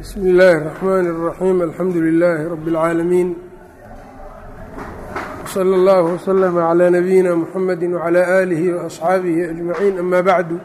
bsm اllaahi الرaxmaan الraxiim alxamdu lilaahi rabi اlcaalamiin wslى اllah wslm عlى nabiyina mxamedi wعlى aalihi وaصxaabihi ajmaciin ama bacdu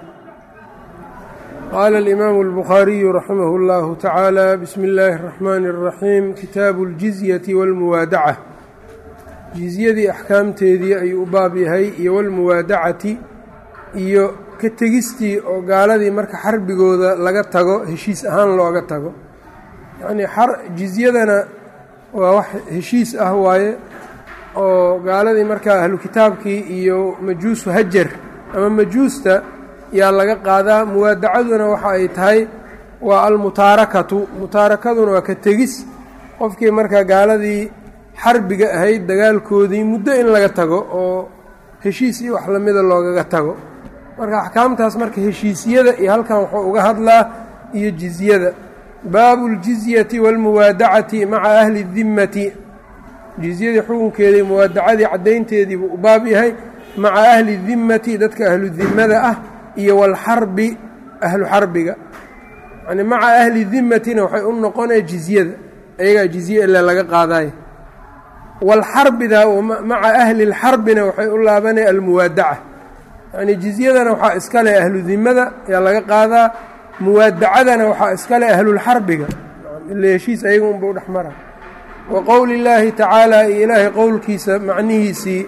qaala اlimaamu اlbukhaariyu raximah اllahu tacaala bismi اllaahi الraxmaani الraxiim kitaabu اljizyati wاlmuwaadaca jizyadii axkaamteedii ayuu u baab yahay iyo wاlmuwaadacati iyo ka tegistii oo gaaladii marka xarbigooda laga tago heshiis ahaan looga tago yacnii jizyadana waa wax heshiis ah waaye oo gaaladii markaa ahlu kitaabkii iyo majuusu hajar ama majuusta yaa laga qaadaa muwaadacaduna waxa ay tahay waa almutaarakatu mutaarakaduna waa ka tegis qofkii markaa gaaladii xarbiga ahayd dagaalkoodii muddo in laga tago oo heshiis iyo wax lamida loogaga tago marka axkaamtaas marka heshiisyada iyo halkan wuxuu uga hadlaa iyo jizyada baabu ljizyati wاlmuwaadacati maca ahli dimmati jizyadii xukunkeedii muwaadacadii caddaynteediibuu u baab yahay maca ahli dimmati dadka ahlu dimmada ah iyo walxarbi ahlu xarbiga yani maca ahli dimmatina waxay u noqonaya jizyada ayagaa jizye ilaa laga qaadayo walxarbida maca ahli lxarbina waxay u laabanaya almuwaadaca yacnii jizyadana waxaa iska leh ahlu dimada ayaa laga qaadaa muwaadacadana waxaa iska leh ahlulxarbiga ila heshiis ayaga unba u dhex mara wa qowli illaahi tacaala iyo ilaahay qowlkiisa macnihiisii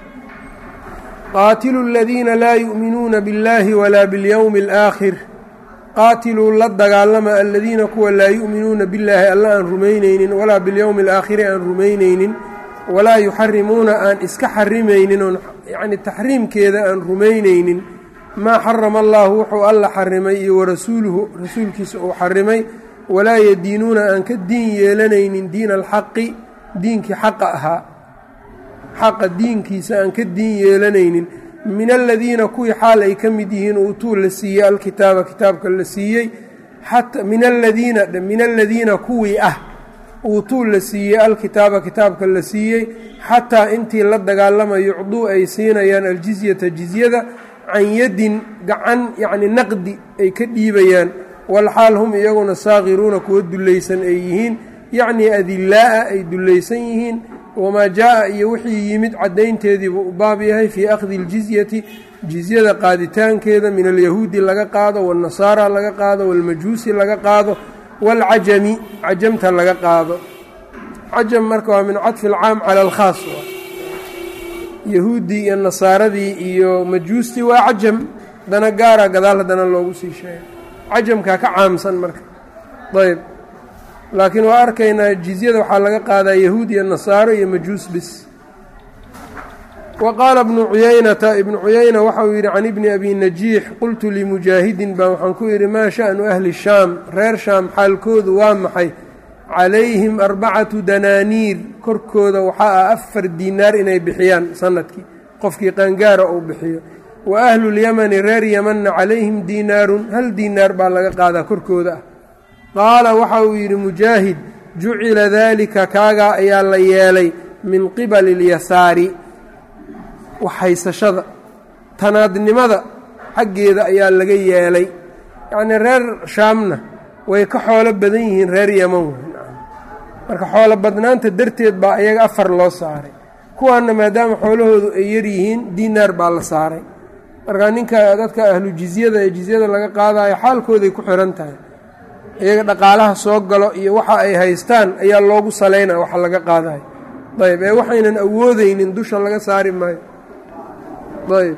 qaatilu aladiina laa yu'minuuna biاllahi walaa biاlyowmi اlaakhir qaatiluu la dagaalama aladiina kuwa laa yu'minuuna billaahi alla aan rumaynaynin walaa biاlyowmi alaakhiri aan rumaynaynin walaa yuxarimuuna aan iska xarimaynin oon yacni taxriimkeeda aan rumaynaynin maa xarama allaahu wuxuu alla xarimay iyo warasuuluhu rasuulkiisa uu xarimay walaa yadiinuuna aan ka diin yeelanaynin diina alxaqi diinkii xaqa ahaa xaqa diinkiisa aan ka diin yeelanaynin min aladiina kuwii xaal ay ka mid yihiin uutuu la siiyey alkitaaba kitaabka la siiyey min aladiina min aladiina kuwii ah uutuu la siiyey alkitaaba kitaabka la siiyey xataa intii la dagaalamayo yucduu ay siinayaan aljizyata jizyada can yadin gacan yacni naqdi ay ka dhiibayaan walxaal hum iyaguna saakiruuna kuwa dullaysan ay yihiin yacnii adilaa'a ay dullaysan yihiin wamaa jaa'a iyo wixii yimid caddaynteediibuu u baab yahay fii akhdi aljizyati jizyada qaaditaankeeda min alyahuudi laga qaado waannasaara laga qaado waalmajuusi laga qaado wاlcajami cajamta laga qaado cajam marka waa min caطfi اlcaam calى اlkhaas yahuuddii iyo nasaaradii iyo majuustii waa cajam dana gaara gadaal haddana loogu sii sheegay cajamkaa ka caamsan marka ayb laakiin waa arkaynaa jizyada waxaa laga qaadaa yahuud iyo nasaaro iyo majuus bis wa qaala ibnu cuyaynata ibnu cuyayna waxa uu yidhi can ibni abi najiix qultu limujaahidin baa waxaan ku yidhi maa sha'nu ahli shaam reer shaam xaalkoodu waa maxay calayhim arbacatu danaaniir korkooda waxaa ah afar diinaar inay bixiyaan sanadkii qofkii qaangaara uu bixiyo wa ahlulyamani reer yamanna calayhim diinaarun hal diinaar baa laga qaadaa korkooda ah qaala waxa uu yidhi mujaahid jucila daalika kaagaa ayaa la yeelay min qibali اlyasaari waxhaysashada tanaadnimada xaggeeda ayaa laga yeelay yacnii reer shaamna way ka xoolo badan yihiin reer yaman marka xoolo badnaanta darteed baa iyaga afar loo saaray kuwaanna maadaama xoolahoodu ay yaryihiin diinaar baa la saaray marka ninka dadka ahlu jizyada ee jizyada laga qaadayo xaalkooday ku xihan tahay iyaga dhaqaalaha soo galo iyo waxa ay haystaan ayaa loogu salaynaya waxa laga qaadayo ayb ee waxaynan awoodeynin dusha laga saari maayo ayb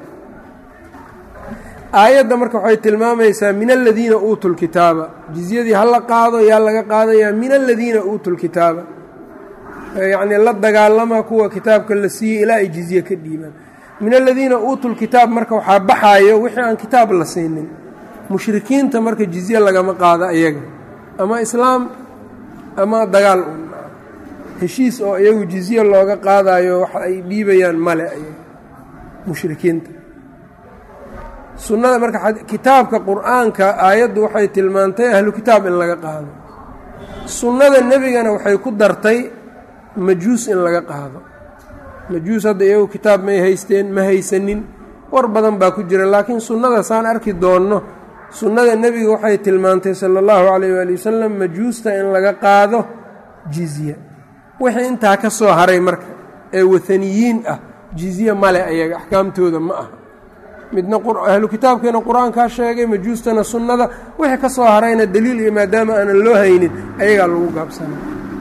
aayadda marka waxay tilmaamaysaa min aladiina uutuu lkitaaba jizyadii ha la qaado yaa laga qaadayaa min aladiina uutuu lkitaaba yacnii la dagaalama kuwa kitaabka la siiyey ilaa ay jizye ka dhiibaan min aladiina uutuu lkitaab marka waxaa baxaayo wixii aan kitaab la siinin mushrikiinta marka jizye lagama qaado iyaga ama islaam ama dagaal un heshiis oo iyagu jizye looga qaadayo waxa ay dhiibayaan male ayaga mushrikiinta sunnada marka kitaabka qur-aanka aayaddu waxay tilmaantay ahlu kitaab in laga qaado sunnada nebigana waxay ku dartay majuus in laga qaado majuus hadda iyagu kitaab may haysteen ma haysanin war badan baa ku jira laakiin sunnada saan arki doonno sunnada nebiga waxay tilmaantay sala allahu calayh waali wasalam majuusta in laga qaado jizya wixii intaa ka soo haray marka ee wathaniyiin ah jizye male ayaga axkaamtooda ma aha midna ahlu kitaabkeena qur-aankaa sheegay majuustana sunnada wixii ka soo harayna daliil iyo maadaama aanan loo haynin ayagaa lagu gaabsana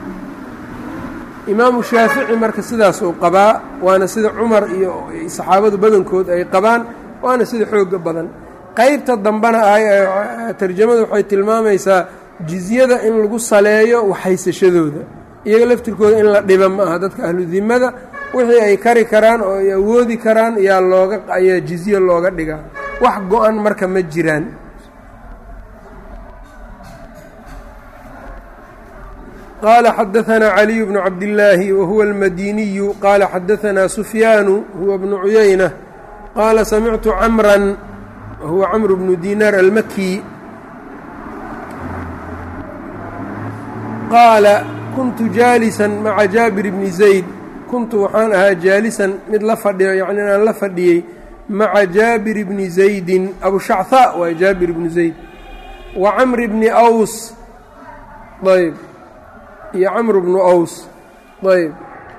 imaamu shaafici marka sidaas uu qabaa waana sida cumar iyo saxaabadu badankood ay qabaan waana sida xooga badan qaybta dambena tarjamadu waxay tilmaamaysaa jizyada in lagu saleeyo waxhaysashadooda iyaga laftirkooda in la dhiba ma aha dadka ahludimada wixii ay kari karaan oo ay awoodi karaan yaa looga ayaa jizye looga dhigaa wax go-an marka ma jiraan qaala xadaanaa caliyu bnu cabdillaahi wa huwa almadiniyu qaala xadaanaa sufyaanu huwa bnu cuyayna qaala samictu camran wahuwa camru bnu dinaar almaki qaala kuntu jaalisan maca jaabir bni zayd kuntu waxaan ahaa jaalisan mid la fadhiyo yacni inaan la fadhiyey maca jaabir bni zaydin abushachaa waa jaabir bnu zayd wa camri bni aws ayb iyo camru bnu aws ayb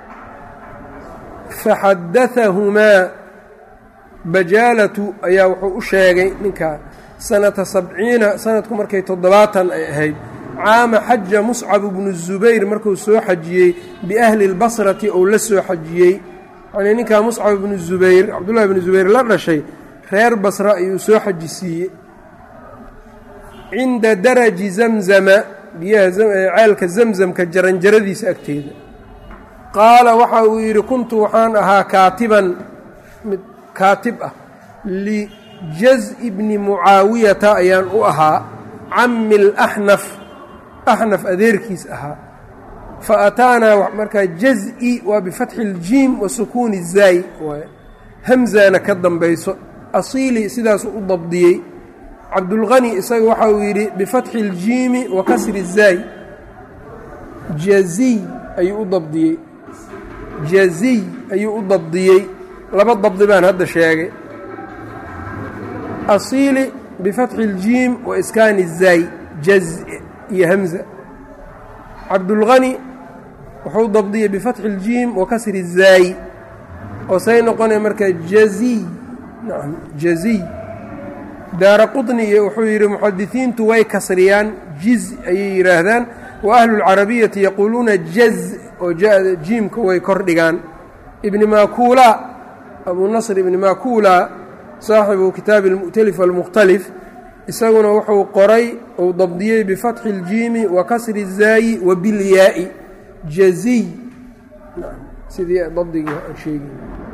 faxadaahumaa bajaalatu ayaa wuxuu u sheegay ninkaa sanata sabciina sanadku markay toddobaatan ay ahayd caama xaja muscab bnu zubayr markuu soo xajiyey biahli اlbasrati ou la soo xajiyey yanii ninkaa muscab bnu zubayr cabdullahi bnu zubayr la dhashay reer basra ayuu soo xaji siiyey cinda daraji zamzama biyaha ceelka zamzamka jaranjaradiisa agteeda qaala waxa uu yidhi kuntu waxaan ahaa kaatiban mid kaatib ah lijaz-i bni mucaawiyata ayaan u ahaa cami اlaxnaf axnaf adeerkiis ahaa fa ataanaa markaa jaz-i waa bifatxi اljiim wa sukuuni zaay waay hamzana ka dambayso asiili sidaasuu u dabdiyey cabdulqani isaga waxa uu yidhi bifatxi اljiimi wa kasri zaay jaziy ayuu u dabdiyey jaziy ayuu u dabdiyey laba dabdi baan hadda sheegay asiili bifatxi اljiim wa iskaani zaay jaz iyo hamza cabdulqani wuxuu dabdiyey bifatxi اljiim wa kasri zaay oo say noqonaya marka jaziy nacam jaziy daara quطni iyo wuxuu yidhi muxadisiintu way kasriyaan jiz ayay yidhaahdaan wa ahlu اlcarabiyati yaquuluuna jaz oo jiimka way kor dhigaan ibni makuula abu nasr ibni makuula saaxibu kitaabi اlmu'talif almukhtalif isaguna wuxuu qoray uu dabdiyey bifatxi اljiimi wa kasri الzaayi wa bilyaa'i jaziy sidii dabdigii aan sheegi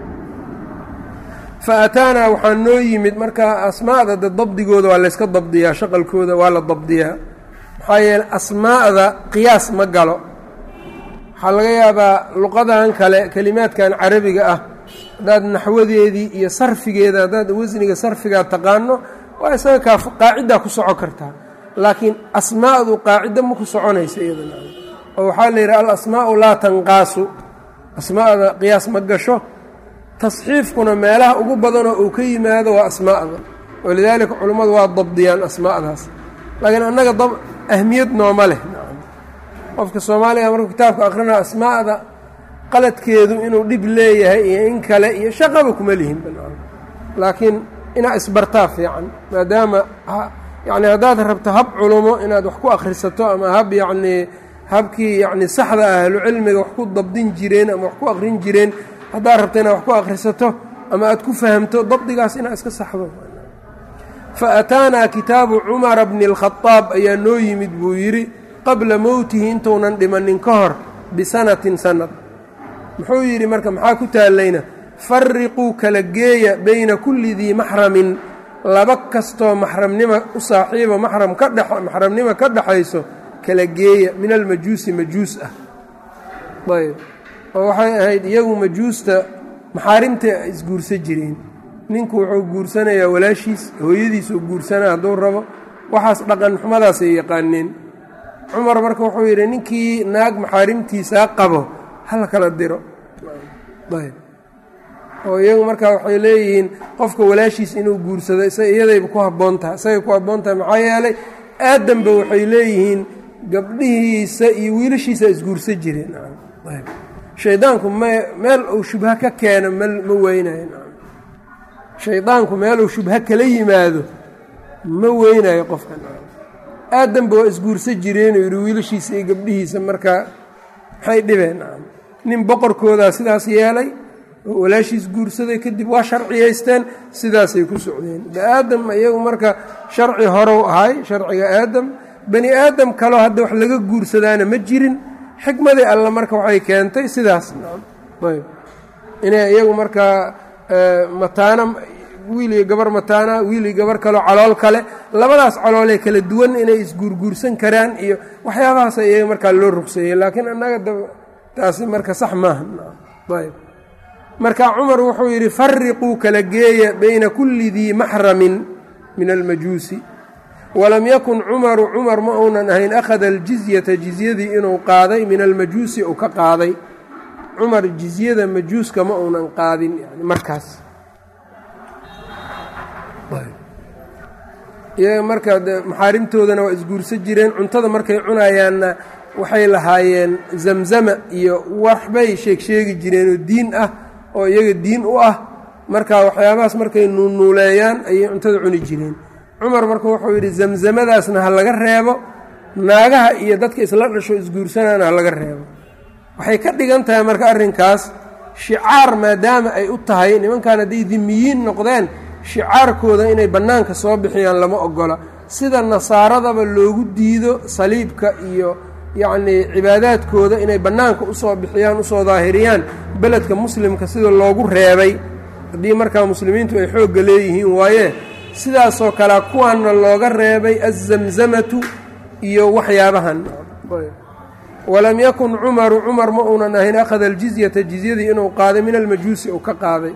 fa ataanaa waxaa noo yimid markaa asmaa'da de dabdigooda waa layska dabdiyaa shaqalkooda waa la dabdiyaa maxaa yeeley asmaa'da qiyaas ma galo waxaa laga yaabaa luqadan kale kelimaadkan carabiga ah haddaad naxwadeedii iyo sarfigeeda haddaad wasniga sarfigaa taqaano waa isaga kaa qaaciddaa ku soco kartaa laakiin asmaa'du qaacido ma ku soconaysa iyada oo waxaa la yidhaha alasmaa'u laa tanqaasu asmaa'da qiyaas ma gasho tasxiifkuna meelaha ugu badanoo uu ka yimaado waa asmaa'da walidaalika culummadu waa dabdiyaan asmaa'daas laakiin annaga dab ahmiyad nooma leh qofka soomaaliga markuu kitaabka akrinaa asmaa'da qaladkeedu inuu dhib leeyahay iyo in kale iyo shaqaba kuma lihin laakiin inaa isbartaa fiican maadaama yacni haddaad rabto hab culumo inaad wax ku akhrisato ama hab yacnii habkii yacni saxda ah ahlucilmiga wax ku dabdin jireen ama wax ku akhrin jireen haddaad rabto inaad wax ku akhrisato ama aad ku fahamto dabdigaas inaad iska saxdo fa ataanaa kitaabu cumara bni اlkhadaab ayaa noo yimid buu yidhi qabla mowtihi intuunan dhimanin ka hor bisanatin sanad muxuu yidhi marka maxaa ku taallayna fariquu kala geeya bayna kulli dii maxramin laba kastoo maxramnima u saaxiibo maxram ka dhex maxramnimo ka dhexayso kala geeya min almajuusi majuus ah ayb oo waxay ahayd iyagu majuusta maxaarimta isguursan jireen ninku wuxuu guursanayaa walaashiis hooyadiisuu guursanaa hadduu rabo waxaas dhaqan xumadaasay yaqaaneen cumar marka wuxuu yidhi ninkii naag maxaarimtiisaa qabo hala kala diro ayb oo iyagu markaa waxay leeyihiin qofka walaashiis inuu guursado iyadayba ku habboon tahay isagay ku habboon tahay maxaa yeelay aadamba waxay leeyihiin gabdhihiisa iyo wiilashiisa isguursa jireen shaydaanku m meel uu shubha ka keeno m ma weynayo shaydaanku meel uu shubha kala yimaado ma weynayo qofkan aadanba waa isguursa jireenuu yidhi wiilashiisa iyo gabdhihiisa markaa maxay dhibeen nin boqorkoodaa sidaas yeelay oo walaashiis guursaday kadib waa sharciyaysteen sidaasay ku socdeen aadam iyagu marka sharci horow ahay sharciga aadam bani aadam kaloo hadda wax laga guursadaana ma jirin xikmadii alle marka waxay keentay sidaas ayb inay iyagu markaa mataana wiil iyo gabar mataana wiil iyo gabar kaloo calool kale labadaas caloolee kala duwan inay isguurguursan karaan iyo waxyaabahaas iyaga markaa loo rugseeyey laakiin annaga da taasi marka sax maaha ayb marka cumar wuxuu yidhi fariquu kala geeya bayna kulli dii maxramin min almajuusi walam yakun cumaru cumar ma uunan ahayn akhada aljizyata jizyadii inuu qaaday min almajuusi uu ka qaaday cumar jizyada majuuska ma uunan qaadin yani markaas iyaga marka maxaarimtoodana waa isguursan jireen cuntada markay cunayaanna waxay lahaayeen zamzama iyo waxbay sheeg sheegi jireenoo diin ah oo iyaga diin u ah marka waxyaabahaas markay nuunuuleeyaan ayay cuntada cuni jireen cumar marka wuxuu yidhi zamzamadaasna ha laga reebo naagaha iyo dadka isla dhasho isguursanaana ha laga reebo waxay ka dhigan tahay marka arrinkaas shicaar maadaama ay u tahay nimankan hadday dimiyiin noqdeen shicaarkooda inay bannaanka soo bixiyaan lama ogola sida nasaaradaba loogu diido saliibka iyo yacnii cibaadaadkooda inay bannaanka usoo bixiyaan usoo daahiriyaan beledka muslimka sida loogu reebay haddii markaa muslimiintu ay xoogga leeyihiin waaye sidaasoo kalea kuwaanna looga reebay azamzamatu iyo waxyaabahan walam yakun cumaru cumar ma uunan ahayn akhada aljizyata jizyadii inuu qaaday min almajuusi uu ka qaaday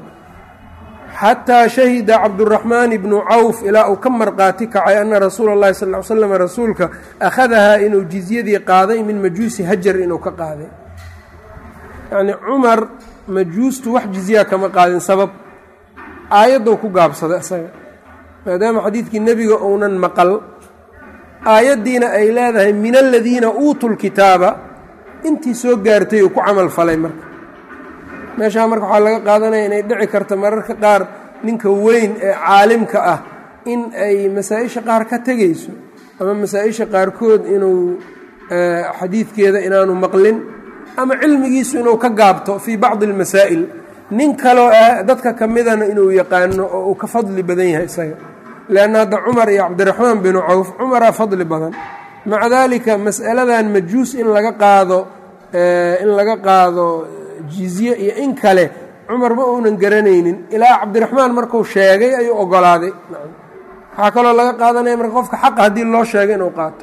xataa shahida cabduraxmaan ibnu cawf ilaa uu ka marqaati kacay ana rasuula اllahi sal ly slam rasuulka akhadahaa inuu jizyadii qaaday min majuusi hajar inuu ka qaaday yacnii cumar majuustu wax jizyaa kama qaadin sabab aayaddou ku gaabsaday isaga maadaama xadiidkii nebiga uunan maqal aayaddiina ay leedahay min aladiina uutuu lkitaaba intii soo gaartay uu ku camal falay marka meeshaa marka waxaa laga qaadanaya inay dhici karta mararka qaar ninka weyn ee caalimka ah in ay masaa-isha qaar ka tegayso ama masaa-isha qaarkood inuu xadiidkeeda inaanu maqlin ama cilmigiisu inuu ka gaabto fii bacdi almasaa'il nin kaloo ah dadka ka midana inuu yaqaano oo uu ka fadli badan yahay isaga leanna hadda cumar iyo cabdiraxmaan binu cawf cumaraa fadli badan maca daalika mas'aladan majuus in laga qaado in laga qaado jizye iyo in kale cumar ma uunan garanaynin ilaa cabdiraxmaan markuu sheegay ayuu ogolaaday waxaa kaloo laga qaadanaya marka qofka xaqa haddii loo sheegay inuu qaato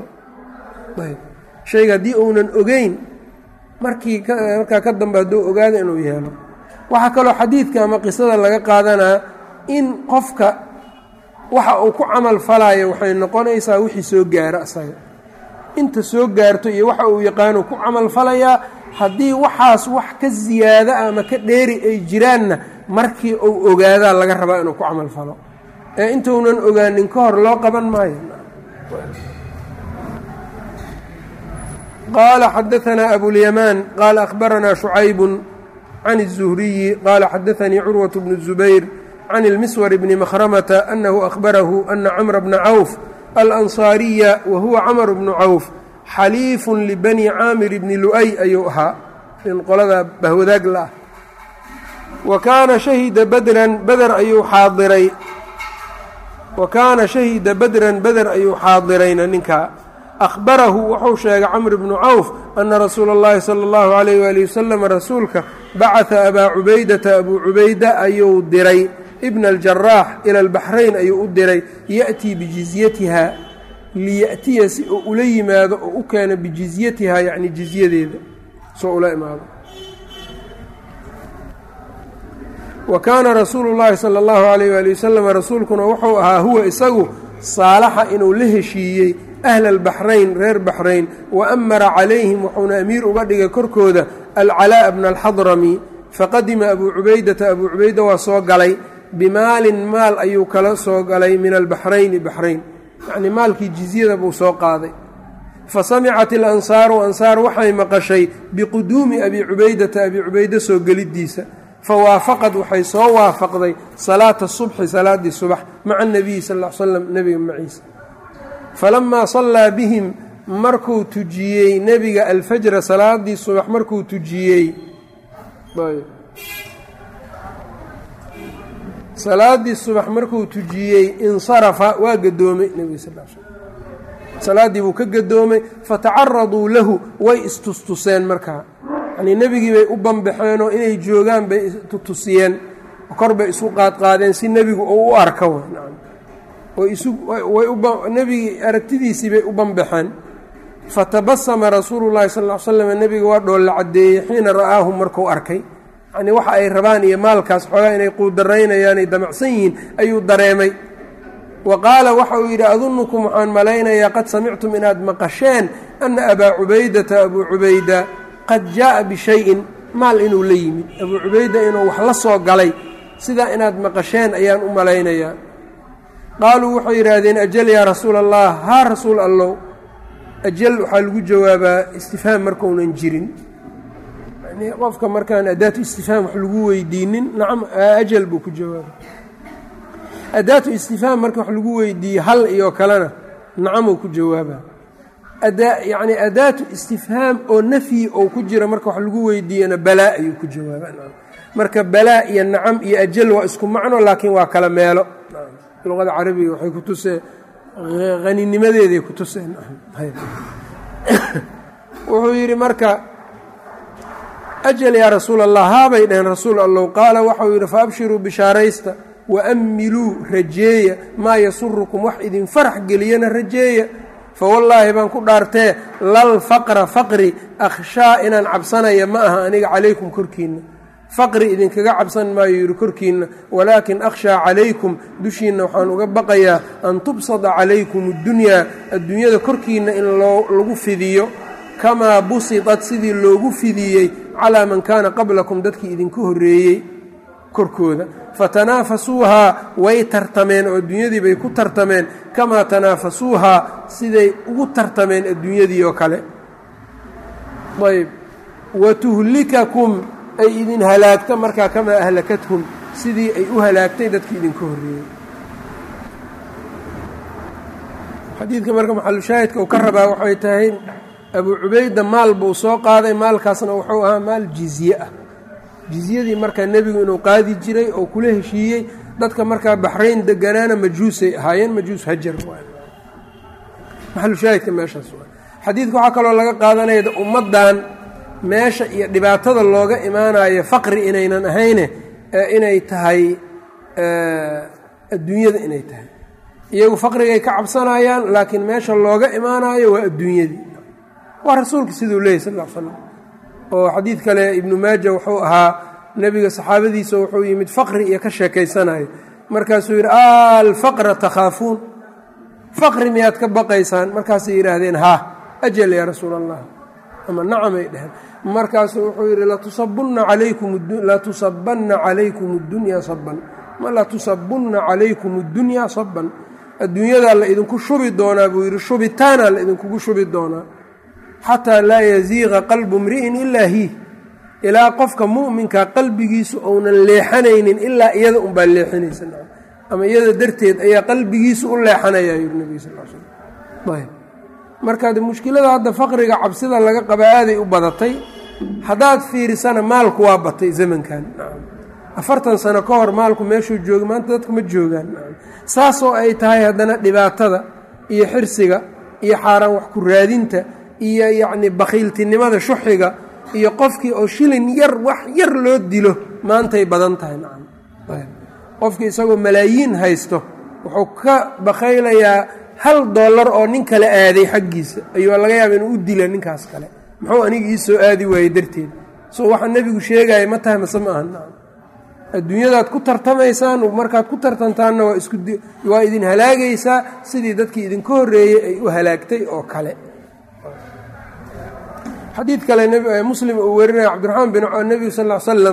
shayga haddii uunan ogeyn markii markaa ka dambe hadduu ogaado inuu yeelo waxaa kaloo xadiidka ama qisada laga qaadanaa in qofka waxa uu ku camal falayo waxay noqonaysaa wixii soo gaaro asaga inta soo gaarto iyo waxa uu yaqaano ku camal falayaa haddii waxaas wax ka ziyaado ama ka dheeri ay jiraanna markii uu ogaadaa laga rabaa inuu ku camal falo ee intuunan ogaanin ka hor loo qaban maayo qaala xadaanaa abulyamaan qaala akhbaranaa shucaybun can الzuhriyi qaala xadaanii curwaة bnu الzubayr can اlmiswar bni makhramata anahu akhbarahu ana camra bna cawf alansaariya wa huwa camr bnu cawf xaliifun libani caamir bni lu'ay ayuu ahaa in qolada bahwadaag la ah wa kaana shahida badran beder ayuu xaadiray wa kaana shahida badran beder ayuu xaadirayna ninkaa akhbarahu wuxuu sheegay camr bnu cawf ana rasuula اllahi salى اllahu alayh wali wasalam rasuulka bacata abaa cubaydata abuu cubayda ayuu diray ibna aljaraax ila albaxrayn ayuu u diray ya'tii bijizyatiha liya'tiya si uu ula yimaado oo u keeno bijizyatihaa yacni jizyadeeda soo ula imaado wa kaana rasuulu llaahi sala allahu alayh waali wasalam rasuulkuna wuxuu ahaa huwa isagu saalaxa inuu la heshiiyey ahla albaxrayn reer baxrayn wa amara calayhim wuxuuna amiir uga dhigay korkooda alcalaa'a bna alxadrami faqadima abuu cubaydata abuu cubayda waa soo galay bimaalin maal ayuu kala soo galay min albaxrayni baxrayn yacnii maalkii jizyada buu soo qaaday fa samicat ilansaaru ansaar waxay maqashay biquduumi abi cubaydata abi cubayde soo geliddiisa fa waafaqad waxay soo waafaqday salaata subxi salaaddii subax maca anabiyi sal l slam nebiga maciisa falamaa sallaa bihim markuu tujiyey nebiga alfajra salaaddii subax markuu tujiyey salaaddii subax markuu tujiyey insarafa waa gadoomay nebiga sal l slam salaaddii buu ka gadoomay fatacaraduu lahu way istustuseen markaa yanii nebigii bay u banbaxeenoo inay joogaan bay tutusiyeen kor bay isu qaadqaadeen si nebigu uu u arka nebigii aragtidiisii bay u banbaxeen fatabasama rasuulu llahi sal l slam nebiga waa dhoolla caddeeyey xiina ra'aahum markuu arkay yanii waxa ay rabaan iyo maalkaas xoogaa inay quudaraynayaan ay damacsan yihiin ayuu dareemay wa qaala waxa uu yidhi adunukum waxaan malaynayaa qad samictum inaad maqasheen ana abaa cubaydata abuu cubayda qad jaa'a bishayin maal inuu la yimid abuu cubayda inuu wax la soo galay sidaa inaad maqasheen ayaan u malaynayaa qaaluu waxay yidhaahdeen ajal yaa rasuula allah haa rasuul allow ajal waxaa lagu jawaabaa istifhaam markaunan jirin yani qofka markaan adaatu istifhaam wax lagu weydiinin nacam ajal buu ku jawaaba adaatu istifhaam marka wax lagu weydiiye hal iyo kalena nacamuu ku jawaaba yacni adaatu istifhaam oo nafyi ou ku jira marka wax lagu weydiiyana balaa ayuu ku jawaaba marka balaa iyo nacam iyo ajal waa isku macno laakiin waa kala meelo luqada carabiga waxay ku tusee haninimadeeday ku tuseen wuxuu yidhi marka ajal yaa rasuul allah haabay dhaheen rasuul allow qaala waxau yidhi faabshiruu bishaaraysta waammiluu rajeeya maa yasurukum wax idin farax geliyana rajeeya fawallaahi baan ku dhaartee lal faqra faqri akhshaa inaan cabsanaya ma aha aniga calaykum korkiinna faqri idinkaga cabsan maayo yidhi korkiinna walaakin akhshaa calaykum dushiinna waxaan uga baqayaa an tubsada calaykum addunyaa adduunyada korkiinna in lagu fidiyo kamaa busidat sidii loogu fidiyey calaa man kaana qablakum dadkii idinka horreeyey korkooda fatanaafasuuhaa way tartameen oo adduunyadii bay ku tartameen kamaa tanaafasuuhaa siday ugu tartameen adduunyadii oo kale ayb watuhlikakum ay idin halaagta markaa kamaa ahlakathum sidii ay u halaagtay dadkii idinka horreeyey xadiidka marka maxalushaahidka uu ka rabaa waxay tahay abuu cubayda maal buu soo qaaday maalkaasna wuxuu ahaa maal jizye ah jizyadii markaa nebigu inuu qaadi jiray oo kula heshiiyey dadka markaa baxrayn deganaana majuusay ahaayeen majuus hajar maxalushaahidka meeshaas xadiidka waxaa kaloo laga qaadanaya ummaddan meesha iyo dhibaatada looga imaanayo faqri inaynan ahayne inay tahay adduunyada inay tahay iyagu faqrigay ka cabsanayaan laakiin meesha looga imaanayo waa adduunyadii waa rasuulka siduu leeyay sal l slam oo xadiid kale ibnu maaja wuxuu ahaa nebiga saxaabadiisa wuxuu yimid faqri iyo ka sheekaysanayo markaasuu yidhi alfaqra takhaafuun faqri miyaad ka baqaysaan markaasay yidhaahdeen haa ajal yaa rasuul allah ama nacamay dheheen markaasuu wuxuu yidhi latusabanna calaykum اddunyaa saban ma latusabunna calaykum اddunyaa saban adduunyadaa la idinku shubi doonaa buu yidhi shubitaanaa la idinkugu shubi doonaa xataa laa yaziiqa qalbu mri'in ilaa hi ilaa qofka mu'minka qalbigiisu ounan leexanaynin ilaa iyada unbaa leexinaysa ama iyada darteed ayaa qalbigiisu u leexanaya yuri nebiga sal l slam ayb marka mushkilada hadda faqriga cabsida laga qabaa aaday u badatay haddaad fiirisana maalku waa batay zamankan afartan sano ka hor maalku meeshuu jooga maanta dadka ma joogaan saasoo ay tahay haddana dhibaatada iyo xirsiga iyo xaaraan wax ku raadinta iyo yacni bakhiiltinimada shuxiga iyo qofkii oo shilin yar wax yar loo dilo maantay badan tahay nacam qofkii isagoo malaayiin haysto wuxuu ka bakhaylayaa hal dollar oo nin kale aaday xaggiisa ayuu laga yaaba inuu u dila ninkaas kale muxuu aniga ii soo aadi waayey darteed so waxaa nebigu sheegaya ma tahay mase ma aha nacam adduunyadaad ku tartamaysaan markaad ku tartantaanna waa isku waa idin halaagaysaa sidii dadkii idinka horreeyey ay u halaagtay oo kale xadiid kale muslim uu werinaya cabdiraxmaan bin nebigu sal l slam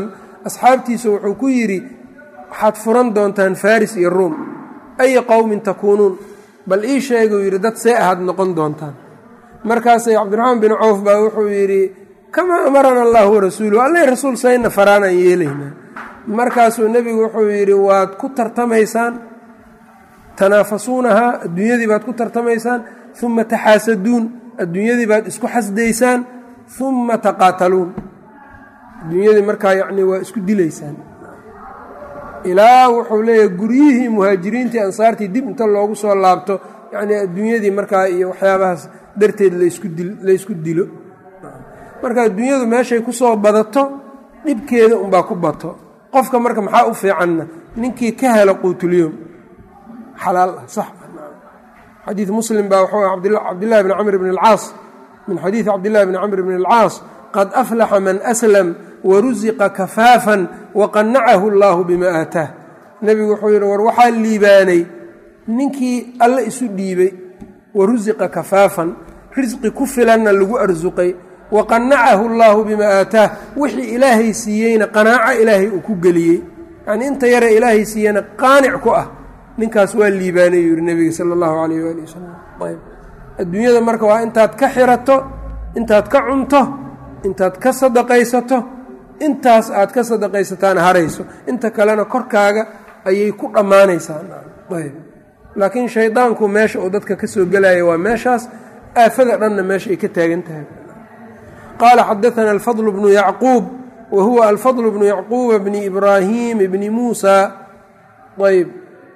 asxaabtiisa wuxuu ku yidhi waxaad furan doontaan faris iyo ruum aya qowmin takuunuun bal ii sheeguu yidhi dad see ahaad noqon doontaan markaasay cabdiraxmaan bin cawf baa wuxuu yidhi kamaa amarana allahu warasuuluhu alla rasuul sayna faraanaan yeelaynaa markaasuu nebigu wuxuu yidhi waad ku tartamaysaan tanaafasuunahaa adduunyadii baad ku tartamaysaan uma taxaasaduun adduunyadii baad isku xasdaysaan uma taqaataluun adduunyadii markaa yacni waa isku dilaysaan ilaa wuxuu leeyahay guryihii muhaajiriintii ansaartii dib inta loogu soo laabto yacnii adduunyadii markaa iyo waxyaabahaas darteed laysku dilo marka adduunyadu meeshay ku soo badato dhibkeeda unbaa ku bato qofka marka maxaa u fiicanna ninkii ka helo quutulyoom xalaal ah sax xadiid muslim baa wuxuu cabdillahi bni camr bn alcaas min xadiidi cabdillahi bni camr bn alcaas qad aflaxa man aslam warusiqa kafaafan waqanacahu allaahu bima aataah nebigu wuxuu yidhi war waxaa liibaanay ninkii alle isu dhiibay warusiqa kafaafan risqi ku filanna lagu arsuqay waqanacahu allaahu bima aataah wixii ilaahay siiyeyna qanaaco ilaahay uu ku geliyey yacnii inta yare ilaahay siiyeyna qaanic ku ah ninkaas waa liibaanay yuu yihi nebiga sala allahu calayh waali wasalam ayb adduunyada marka waa intaad ka xirato intaad ka cunto intaad ka sadaqaysato intaas aad ka sadaqaysataan harayso inta kalena korkaaga ayay ku dhammaanaysaa ayb laakiin shaydaanku meesha uu dadka ka soo gelaya waa meeshaas aafada dhanna meesha ay ka taagan tahay qaala xadaana alfadl bnu yacquub wa huwa alfadl bnu yacquuba bni ibraahim bni muusa ayb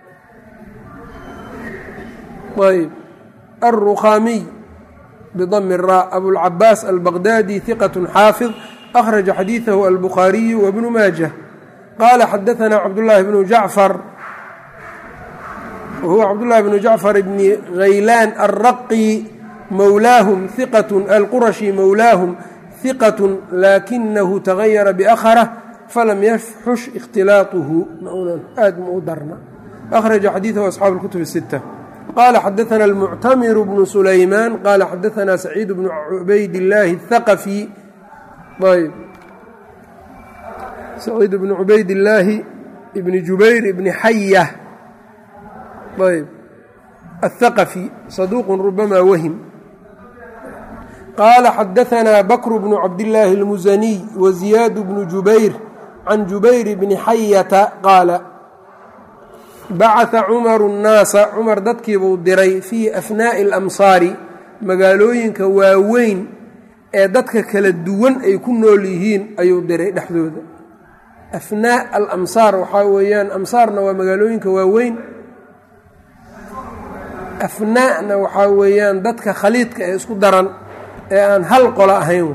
ayb alrukhaamiy bdm الrا abulcabaas albaqdadi ثiqة xaafظ أkhraجa xadiiثahu albukhaariyu wbnu maaجة qaala xadaثna cabdالlahi bnu jacfar wahuwa cabdالlahi bnu jacfar bni haylaan alraqi mowlaahum ثiqaة alqurashi mowlaahum ثiqaة laakinahu تغayara bأkhrة falam yafxush اkhtilaaطuhu aad ma u darna أkhraجa xadiiثahu asxaabu الkutub الستة qala xadaثna الmuctamir bnu sulaymaan qala xadaثna saciid bnu cubayd اllaahi الthaqafi ayb saciid bnu cubayd illaahi ibni jubayr ibni xaya ayb الthaqafi saduuq rubama wahim qaala xadaثna bakr bnu cabdillaahi اlmusaniy waziyaad bnu jubayr can jubayr bni xayata qaala bacata cumaru nnaasa cumar dadkiibuu diray fii afnaa'i alamsaari magaalooyinka waaweyn ee dadka kala duwan ay ku nool yihiin ayuu diray dhexdooda afnaa alamsaar waxaa weeyaan amsaarna waa magaalooyinka waaweyn afnaa'na waxaa weeyaan dadka khaliidka ee isku daran ee aan hal qolo ahayn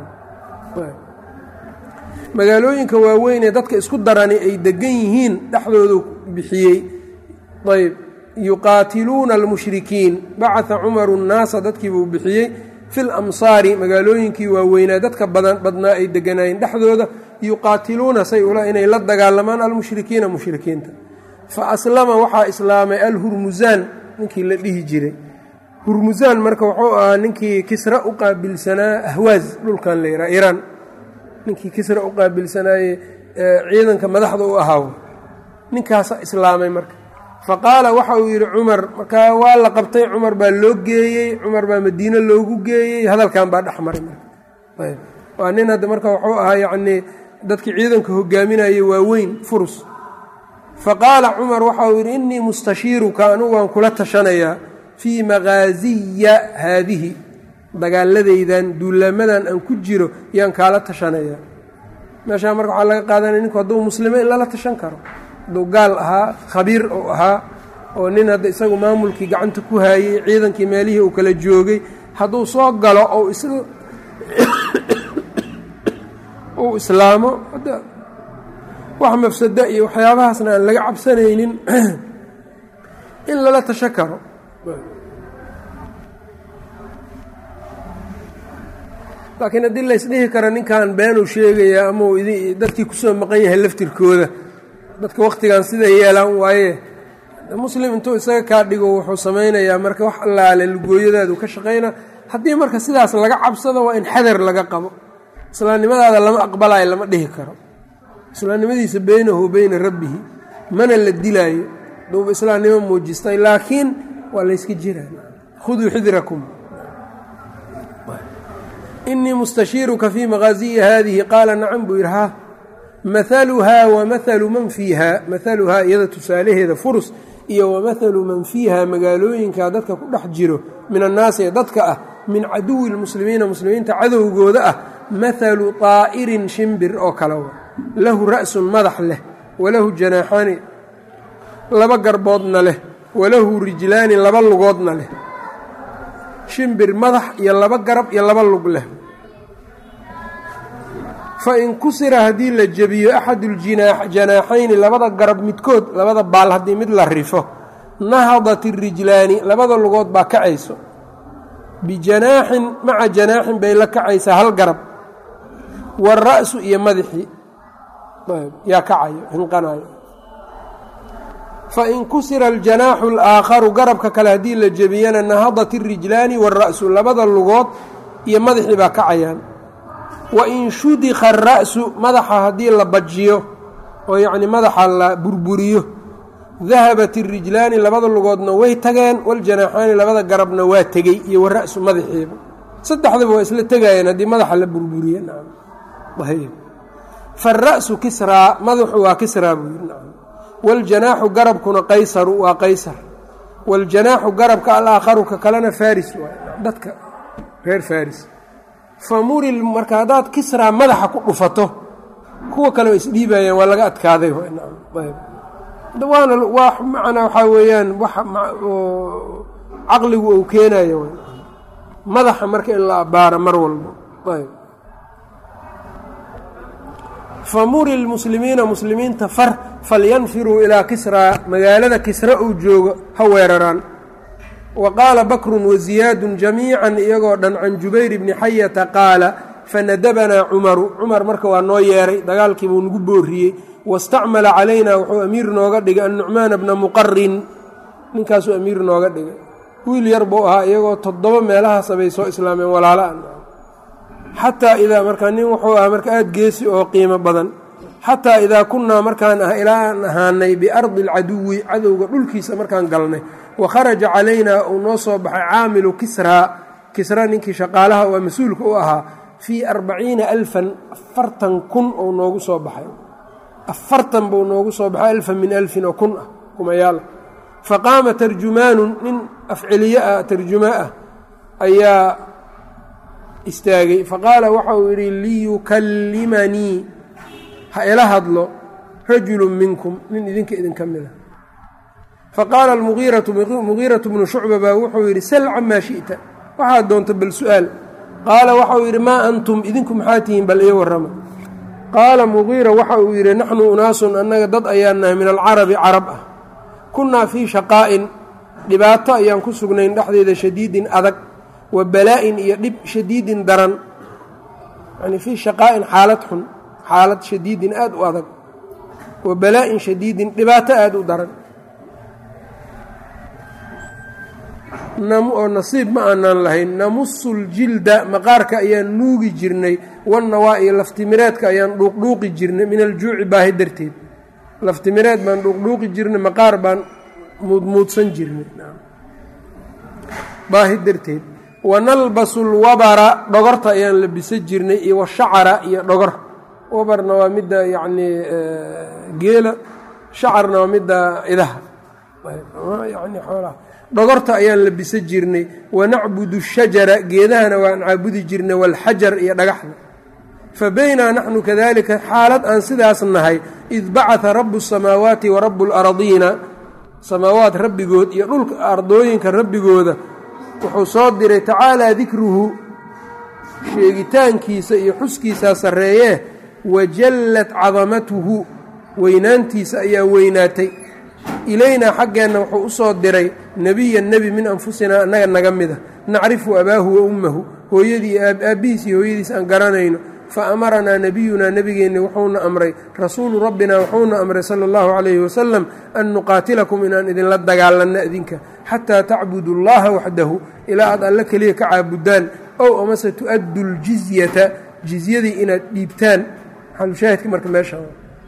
magaalooyinka waaweyn ee dadka isku darani ay degan yihiin dhexdoodu bixiyey ayb yuqaatiluuna almushrikiin bacata cumaru nnaasa dadkiibuu bixiyey fi lamsaari magaalooyinkii waaweynaa dadka badan badnaa ay deganaayeen dhexdooda yuqaatiluuna say ula inay la dagaalamaan almushrikiina mushrikiinta fa aslama waxaa islaamay alhurmusaan ninkii la dhihi jiray hurmusaan marka wuxuu ahaa ninkii kisra u qaabilsanaa ahwaaz dhulkan la yidhaha iiraan ninkii kisra u qaabilsanaaye ciidanka madaxda u ahaaw ninkaasa islaamay marka fa qaala waxa uu yidhi cumar markaa waa la qabtay cumar baa loo geeyey cumar baa madiine loogu geeyey hadalkan baa dhex maray marka ayb waa nin hadda marka wuxuu ahaa yacnii dadkii ciidanka hogaaminayay waaweyn furus fa qaala cumar waxa uu yidhi innii mustashiiruka anugu waan kula tashanayaa fii maqaasiya haadihi dagaaladaydan duulaamadan aan ku jiro yaan kaala tashanaya meeshaa marka waxaa laga qaadanaya ninku hadduu muslimo in lala tashan karo hadduu gaal ahaa khabiir uu ahaa oo nin hadda isagu maamulkii gacanta ku haayey ciidankii meelihii uu kala joogay hadduu soo galo ou is uu islaamo hadda wax mafsada iyo waxyaabahaasna aan laga cabsanaynin in lala tashan karo laakiin haddii laysdhihi karo ninkan beenuu sheegaya ama uu dadkii kusoo maqan yahay laftirkooda dadka wakhtigan sida yeelaan waaye muslim intuu isaga kaa dhigo wuxuu samaynayaa marka wax allaale lugooyadaadu ka shaqayna haddii marka sidaas laga cabsado waa in xadar laga qabo islaamnimadaada lama aqbalayo lama dhihi karo islaamnimadiisa beynahu wa beyna rabbihi mana la dilaayo duuba islaamnimo muujistay laakiin waa layska jiraa khuduu xidrakum inii mustashiiruka fii maqaasiyi haadihi qaala nacam buu yidhi ha mahaluhaa wa mahalu man fiiha mahaluhaa iyada tusaalaheeda furus iyo wa mahalu man fiiha magaalooyinka dadka ku dhex jiro min annaasi ee dadka ah min caduwi lmuslimiina muslimiinta cadowgooda ah mahalu طaa'irin shimbir oo kale wa lahu ra'sun madax leh walahu janaaxaani laba garboodna leh walahu rijlaani laba lugoodna leh shimbir madax iyo laba garab iyo laba lug leh fa in kusira haddii la jebiyo axadujanaaxayni labada garab midkood labada baal haddii mid la rifo nahadat irijlaani labada lugood baa kacayso bijanaaxin maca janaaxin bay la kacaysaa hal garab waara'su iyo madaxii yaa kacayo hinqanayo fain kusira aljanaaxu alaakharu garabka kale haddii la jebiyana nahadat irijlaani waara'su labada lugood iyo madaxii baa kacayaan wain shudika ara'su madaxa haddii la bajiyo oo yacni madaxa la burburiyo dahabat irijlaani labada lugoodna way tageen waljanaaxaani labada garabna waa tegey iyo wara'su madaxiiba saddexdaba waa isla tegayeen haddii madaxa la burburiye fara'su kisraa madaxu waa kisraa buu yidhi nacam waaljanaaxu garabkuna qaysaru waa qaysar waaljanaaxu garabka alaakharu ka kalena faris waay dadka reer faris famuril marka haddaad kisraa madaxa ku dhufato kuwa kale waa isdhiibayaan waa laga adkaaday waana waa macnaa waxaa weeyaan wax caqligu uu keenayo madaxa marka in la abbaaro mar walba ayb famuri lmuslimiina muslimiinta far falyanfiruu ilaa kisraa magaalada kisra uu joogo ha weeraraan wa qaala bakrun waziyaadun jamiican iyagoo dhan can jubayr bni xayata qaala fanadabanaa cumaru cumar marka waa noo yeeray dagaalkiibuu nagu booriyey wastacmala calaynaa wuxuu amiir nooga dhigay annucmaana bna muqarin ninkaasuu amiir nooga dhigay wiil yar buu ahaa iyagoo toddoba meelahaasa bay soo islaameen walaala xataa idaa markaa nin wuxuu ahaa marka aada geesi oo qiimo badan xataa idaa kunnaa markaan ah ilaa aan ahaanay biardi alcaduwi cadowga dhulkiisa markaan galnay wa kharaja calaynaa uu noo soo baxay caamilu kisraa kisra ninkii shaqaalaha waa mas-uulka u ahaa fii arbaciina alfan afartan kun ou noogu soo baxay afartan buu noogu soo baxay alfan min alfin oo kun ah kumayaal fa qaama tarjumaanun nin afceliye ah tarjumaa ah ayaa istaagay faqaala waxa uu yidhi liyukallimanii ha ila hadlo rajulu minkum nin idinka idinka mid a faqaala mugiiratu bnu shucba baa wuxuu yidhi sal camaa shi'ta waxaad doonta bal su'aal qaala waxa uu yidhi maa antum idinku maxaa tihiin bal io warrama qaala mugiira waxa uu yidhi naxnu unaasun annaga dad ayaan nahay min alcarabi carab ah kunnaa fii shaqaa'in dhibaato ayaan ku sugnayn dhexdeeda shadiidin adag wa balaa-in iyo dhib shadiidin daran yani fii shaqaa'in xaalad xun xaalad shadiidin aada u adag wa balaa-in shadiidin dhibaato aada u daran oo nasiib ma aanaan lahayn namusu ljilda maqaarka ayaan nuugi jirnay wannawaa iyo laftimireedka ayaan dhuuqdhuuqi jirnay min aljuuci baahi darteed laftimireed baan dhuuqdhuuqi jirnay maqaar baan muudmuudsan jirnay baahi darteed wanalbasu lwabara dhogorta ayaan labisan jirnay iyo washacara iyo dhogor wabarna waa midda yacnii geela shacarna waa midda idaha yani xoolaha dhogorta ayaan labisan jirnay wanacbudu shajara geedahana waan caabudi jirnay walxajar iyo dhagaxda fa baynaa naxnu kadalika xaalad aan sidaas nahay id bacata rabu الsamaawaati wa rabu اlaradiina samaawaat rabbigood iyo dhulka ardooyinka rabbigooda wuxuu soo diray tacaalaa dikruhu sheegitaankiisa iyo xuskiisaa sarreeyee wajallat cadamatuhu weynaantiisa ayaa weynaatay ilaynaa xaggeenna wuxuu u soo diray nebiyan nebi min anfusinaa annaga naga mida nacrifu abaahu wa ummahu hooyadii aabbihiis iyo hooyadiis aan garanayno fa amaranaa nebiyunaa nebigeenni wuxuuna amray rasuulu rabbina wuxuuna amray sala allahu calayhi wasalam an nuqaatilakum inaan idinla dagaalanno idinka xataa tacbudu llaha waxdahu ilaa aad alle keliya ka caabudaan ow amase tu-addu ljizyata jizyadii inaad dhiibtaan maxalushaahidka marka meesha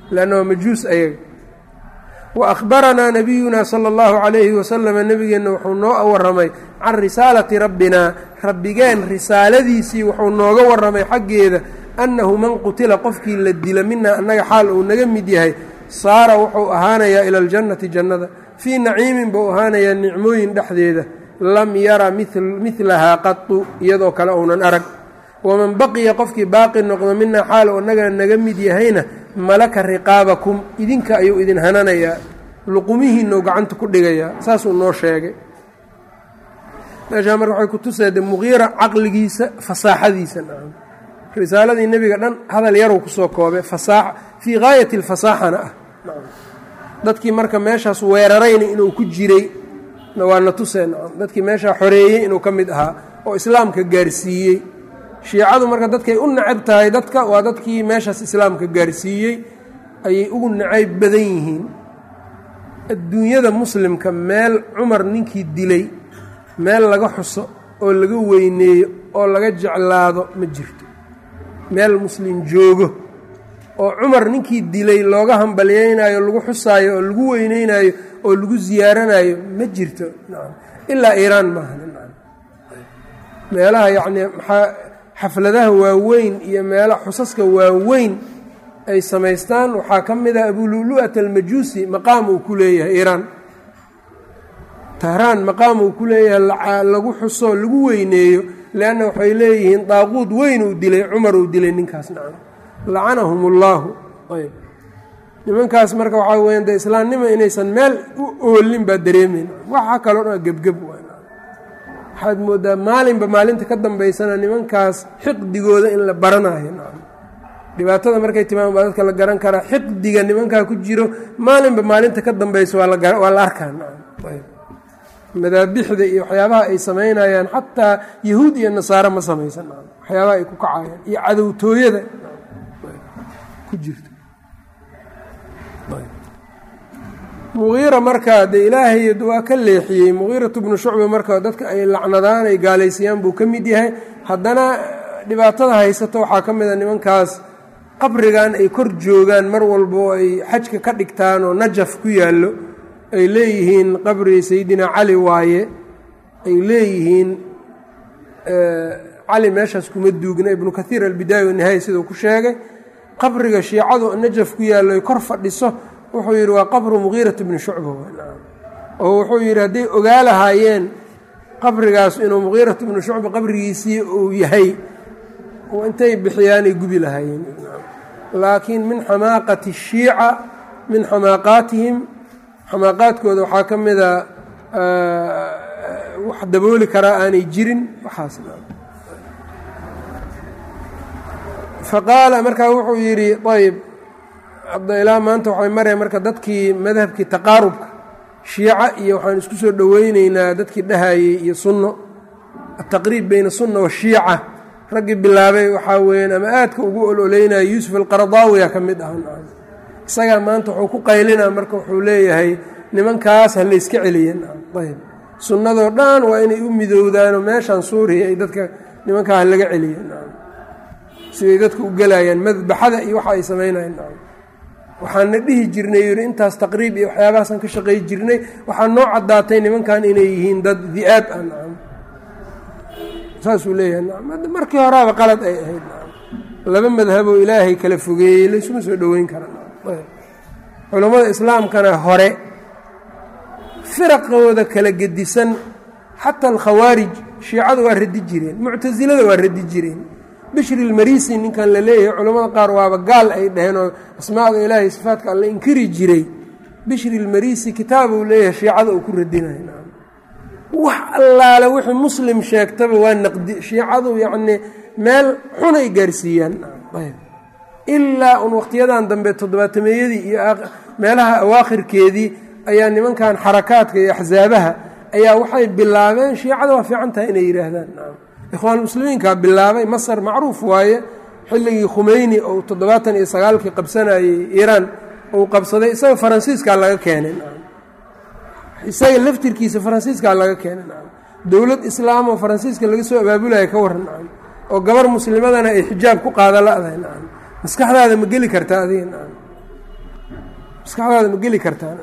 leanna waa majuus ayaga wa akhbaranaa nabiyuna sala allahu calayhi wasalama nebigeenna wuxuu noo warramay can risaalati rabbinaa rabbigeen risaaladiisii wuxuu nooga warramay xaggeeda annahu man qutila qofkii la dila minaa annaga xaal uu naga mid yahay saara wuxuu ahaanayaa ila aljannati jannada fii naciimin buu ahaanayaa nicmooyin dhexdeeda lam yara midlahaa qatu iyadoo kale uunan arag waman baqiya qofkii baaqi noqdo minaa xaal uu annaga naga mid yahayna malaka riqaabakum idinka ayuu idin hananayaa luqumihiinau gacanta ku dhigayaa saasuu noo sheegay meeshaa marka waxay ku tuseede muqiira caqligiisa fasaaxadiisa nacam risaaladii nebiga dhan hadal yaruu kusoo koobe fasaaxa fii gaayati alfasaaxana ah dadkii marka meeshaas weerarayna inuu ku jiray waa na tusee nacam dadkii meeshaa xoreeyey inuu ka mid ahaa oo islaamka gaarsiiyey shiicadu marka dadkay u nacab tahay dadka waa dadkii meeshaas islaamka gaarsiiyey ayay ugu nacayb badan yihiin adduunyada muslimka meel cumar ninkii dilay meel laga xuso oo laga weyneeyo oo laga jeclaado ma jirto meel muslim joogo oo cumar ninkii dilay looga hambalyeynaayo lagu xusaayo oo lagu weyneynayo oo lagu siyaaranayo ma jirto ilaa iiraan maaha meelaha yacnii maxaa xafladaha waaweyn iyo meelaha xusaska waaweyn ay samaystaan waxaa ka mid ah abululu'at almajuusi maqaam uu ku leeyahay iiraan tahraan maqaam uu ku leeyahay lagu xuso lagu weyneeyo leanna waxay leeyihiin daaquud weyn uu dilay cumar uu dilay ninkaas nacam lacanahum ullaahu ayb nimankaas marka waxaa weyan de islaamnimo inaysan meel u oolin baa dareemeyn waxa kaloo dhan gebgeb waxaad moodaa maalinba maalinta ka dambaysana nimankaas xiqdigooda in la baranayo nacam dhibaatada markay timaam baa dadka la garan karaa xiqdiga nimankaa ku jiro maalinba maalinta ka dambaysa waa la arkaa nacam ayb madaabixda iyo waxyaabaha ay samaynayaan xataa yahuud iyo nasaare ma samaysan waxyaabaha ay ku kacayaan iyo cadowtooyada ku jirta muqiira markaa dee ilaahay waa ka leexiyey muqiiratu bnu shucba marka dadka ay lacnadaan ay gaalaysiiyaan buu ka mid yahay haddana dhibaatada haysato waxaa ka mid a nimankaas qabrigan ay kor joogaan mar walba oo ay xajka ka dhigtaan oo najaf ku yaallo ay leeyihiin qabri sayidina cali waaye ay leeyihiin cali meeshaas kuma duugna ibnu kathiir albidaaya wanihaaya siduu ku sheegay qabriga shiicadu najaf ku yaallo ay kor fadhiso wuxuu yidhi waa qabru muqiirat bni shucba oo wuxuu yidhi hadday ogaa lahaayeen qabrigaas inuu muqiirat bnu shucba qabrigiisii uu yahay intay bixiyaanay gubi lahaayeen laakiin min xamaaqati shiica min xamaaqaatihim xamaaqaadkooda waxaa ka mida wax dabooli karaa aanay jirin waxaas faqaala markaa wuxuu yidhi ayb hadda ilaa maanta waxay maraya marka dadkii madhabkii taqaarubka shiica iyo waxaan isku soo dhoweyneynaa dadkii dhahayey iyo sunno ataqriib beyna sunna washiica raggii bilaabay waxaa weyaan ama aadka ugu ololeynaya yuusuf alqaradaawiya ka mid ah isagaa maanta wuxuu ku qaylinaa marka wuxuu leeyahay nimankaas ha layska celiyen ayb sunnadoo dhan waa inay u midowdaanoo meeshan suuriya ay dadka nimankaa ha laga celiyen siday dadka u gelayaan madbaxada iyo waxa ay samaynayan waxaana dhihi jirnay yidhi intaas taqriib iyo waxyaabahaasaan ka shaqay jirnay waxaa noo caddaatay nimankan inay yihiin dad di-aab ah nacam saasuu leeyahay nacam markii horaaba qalad ay ahayd nacam laba madhaboo ilaahay kala fogeeyey laysuma soo dhoweyn kara culammada islaamkana hore firaqooda kala gedisan xataa alkhawaarij shiicada waa radi jireen muctasilada waa radi jireen bishri ilmarisi ninkan la leeyahay culammada qaar waaba gaal ay dhaheen oo asmaada ilaahay sifaadka alla inkiri jiray bishri ilmarisi kitaabuu leeyahay shiicada uu ku radinayo wax allaale wixii muslim sheegtaba waa naqdi shiicadu yacnii meel xunay gaarsiiyaan ilaa un waqtiyadan dambe toddobaatameeyadii iyo meelaha awaakhirkeedii ayaa nimankan xarakaadka iyo axsaabaha ayaa waxay bilaabeen shiicada waa fiican tahay inay yidhaahdaan ikhwaan muslimiinkaa bilaabay masar macruuf waaye xilligii khumeyni ou toddobaatan iyo sagaalkii qabsanayey iiraan uu qabsaday isaga faransiiskaa laga keenay isaga laftirkiisa faransiiskaa laga keenay dowlad islaam oo faransiiska laga soo abaabulaya ka waran oo gabar muslimadana ay xijaab ku qaada la-dahay maskaxdaada ma geli kartaa adiga maskaxdaada ma geli kartaan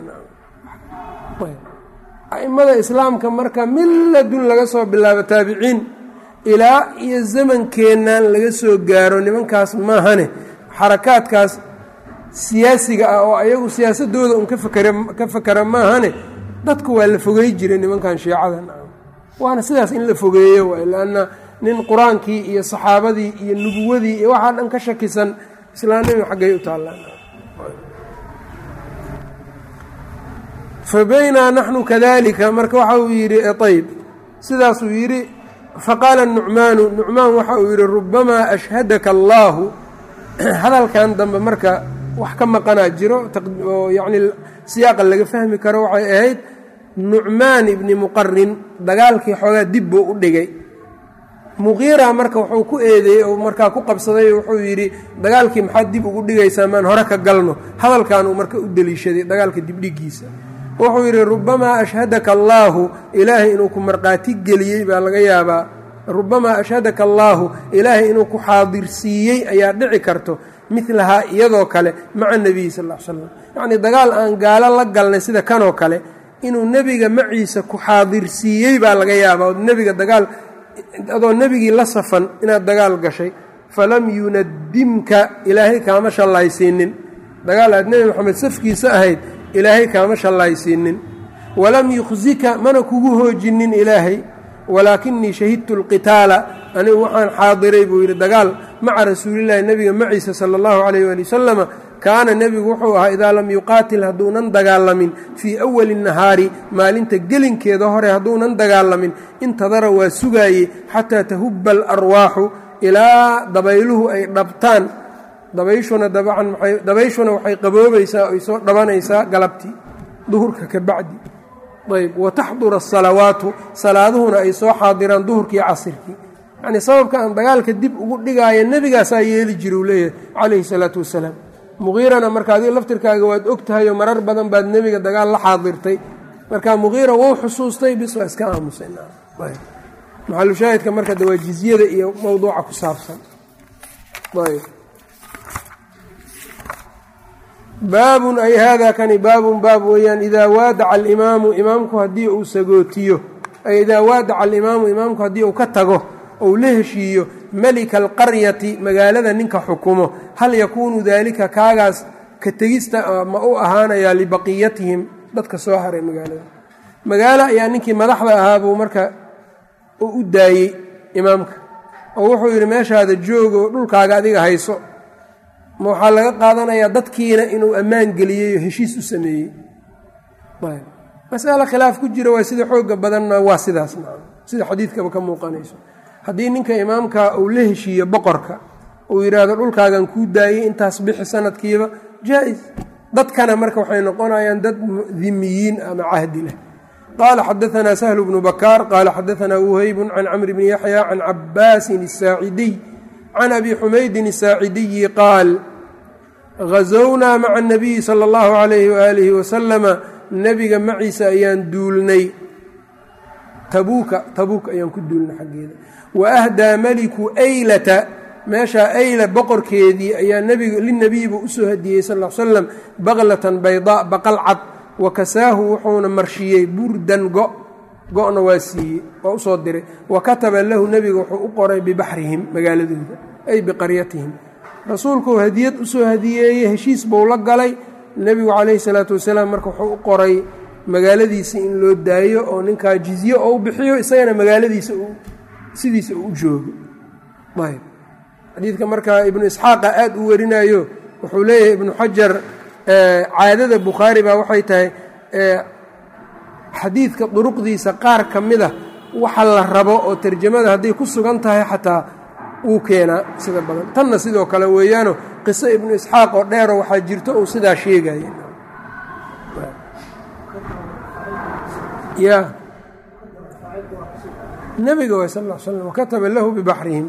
a'immada islaamka marka milladun laga soo bilaabo taabiciin ilaa iyo zamankeennan laga soo gaaro nimankaas maahane xarakaadkaas siyaasiga ah oo ayagu siyaasadooda un ka fakera maahane dadku waa la fogey jiray nimankan shiicadan waana sidaas in la fogeeyo waay lanna nin qur-aankii iyo saxaabadii iyo nubuwadii iyo waxaa dhan ka shakisan islaamnimi xaggay u taallaan fa baynaa naxnu kadalika marka waxa uu yidhi ayb sidaasuu yidhi faqaala nucmaanu nucmaan waxa uu yidhi rubamaa ashhadaka allaahu hadalkan dambe marka wax ka maqanaa jiro oo yacni siyaaqa laga fahmi karo waxay ahayd nucmaan ibni muqarin dagaalkii xoogaa dib buu u dhigay muqiira marka wuxuu ku eedeeyey oo markaa ku qabsaday wuxuu yidhi dagaalkii maxaad dib ugu dhigaysaa maan hore ka galno hadalkan uu marka u deliishaday dagaalka dibdhigiisa wuxuu yidhi rubamaa ashhadaka allaahu ilaahay inuu ku markhaati geliyey baa laga yaabaa rubamaa ashhadaka allaahu ilaahay inuu ku xaadirsiiyey ayaa dhici karto milahaa iyadoo kale maca nebiyi sal l slam yacnii dagaal aan gaalo la galnay sida kanoo kale inuu nebiga maciisa ku xaadirsiiyey baa laga yaabaa oo nebiga dagaal adoo nebigii la safan inaad dagaal gashay falam yunadimka ilaahay kaama shallaysiinin dagaal aad nebi moxamed safkiisa ahayd ilaahay kaama shallaysiinin walam yukhsika mana kugu hoojinin ilaahay walaakinii shahidtu alqitaala anigu waxaan xaadiray buu yidhi dagaal maca rasuulillahi nebiga maciisa sala allahu calayh waali wasalama kaana nebigu wuxuu ahaa idaa lam yuqaatil hadduunan dagaalamin fii awali nahaari maalinta gelinkeeda hore hadduunan dagaalamin intadara waa sugaayey xataa tahubba alarwaaxu ilaa dabayluhu ay dhabtaan dabayshuna dabcan maay dabayshuna waxay qaboobaysaa ay soo dhabanaysaa galabtii duhurka ka bacdi ayb wataxdura asalawaatu salaaduhuna ay soo xaadiraan duhurkii casirkii yacnii sababka aan dagaalka dib ugu dhigaayo nebigaasaa yeeli jira uu leeyahay calayhi salaatu wasalaam muqiirana marka adiga laftirkaaga waad og tahayoo marar badan baad nebiga dagaal la xaadirtay marka muqiira wou xusuustay bis waa iska aamusay maxalushaahidka marka de waa jizyada iyo mowduuca ku saabsan baabun ay haadaa kani baabun baab weeyaan idaa waadaca alimaamu imaamku haddii uu sagootiyo ay idaa waadaca alimaamu imaamku haddii uu ka tago ou la heshiiyo melika alqaryati magaalada ninka xukumo hal yakuunu daalika kaagaas ka tegista ma u ahaanayaa libaqiyatihim dadka soo haray magaalada magaalo ayaa ninkii madaxda ahaa buu marka u daayey imaamka oo wuxuu yidhi meeshaada joogo dhulkaaga adiga hayso ma waxaa laga qaadanayaa dadkiina inuu ammaan geliyey oo heshiis u sameeyey masalo khilaaf ku jira waa sida xooga badanna waa sidaas sida xadiidkaba ka muuqanayso haddii ninka imaamka uu la heshiiyo boqorka uu yidhaahdo dhulkaagan kuu daayey intaas bixi sanadkiiba jaa-is dadkana marka waxay noqonayaan dad dimiyiin ama cahdi leh qaala xadaanaa sahlu bnu bakaar qaala xadaanaa wuheybun can camri bni yaxya can cabaasin asaacidiy can abi xumaydin asaacidiyi qaal ghazownaa maca anabiyi sala allahu calayhi waaalihi wasalama nebiga maciisa ayaan duulnay tabuuka tabuuk ayaan ku duulnay xaggeeda wa ahdaa meliku aylata meeshaa ayla boqorkeedii ayaa nbigu linabiyibu usoo hadiyey sal l slam baklatan baydaa baqal cad wa kasaahu wuxuuna marshiyey burdan go go-na waa siiyey waa usoo diray wa kataba lahu nebiga wuxuu u qoray bibaxrihim magaaladooda ay biqaryatihim rasuulkuu hadiyad usoo hadiyeeyey heshiis buu la galay nebigu calayhi salaatu wasalaam marka wuxuu u qoray magaaladiisa in loo daayo oo ninkaa jizye oo u bixiyo isagana magaaladiisa sidiisa uu u joogo ayb xadiidka marka ibnu isxaaqa aada u warinayo wuxuu leeyahay ibnu xajar caadada bukhaari baa waxay tahay xadiidka duruqdiisa qaar ka mida waxa la rabo oo tarjamada hadday ku sugan tahay xataa wuu keenaa sida badan tanna sidoo kale weeyaano qiso ibnu isxaaq oo dheero waxaa jirto uu sidaa sheegaya ya nebiga way sal l slam wakataba lahu bibaxrihim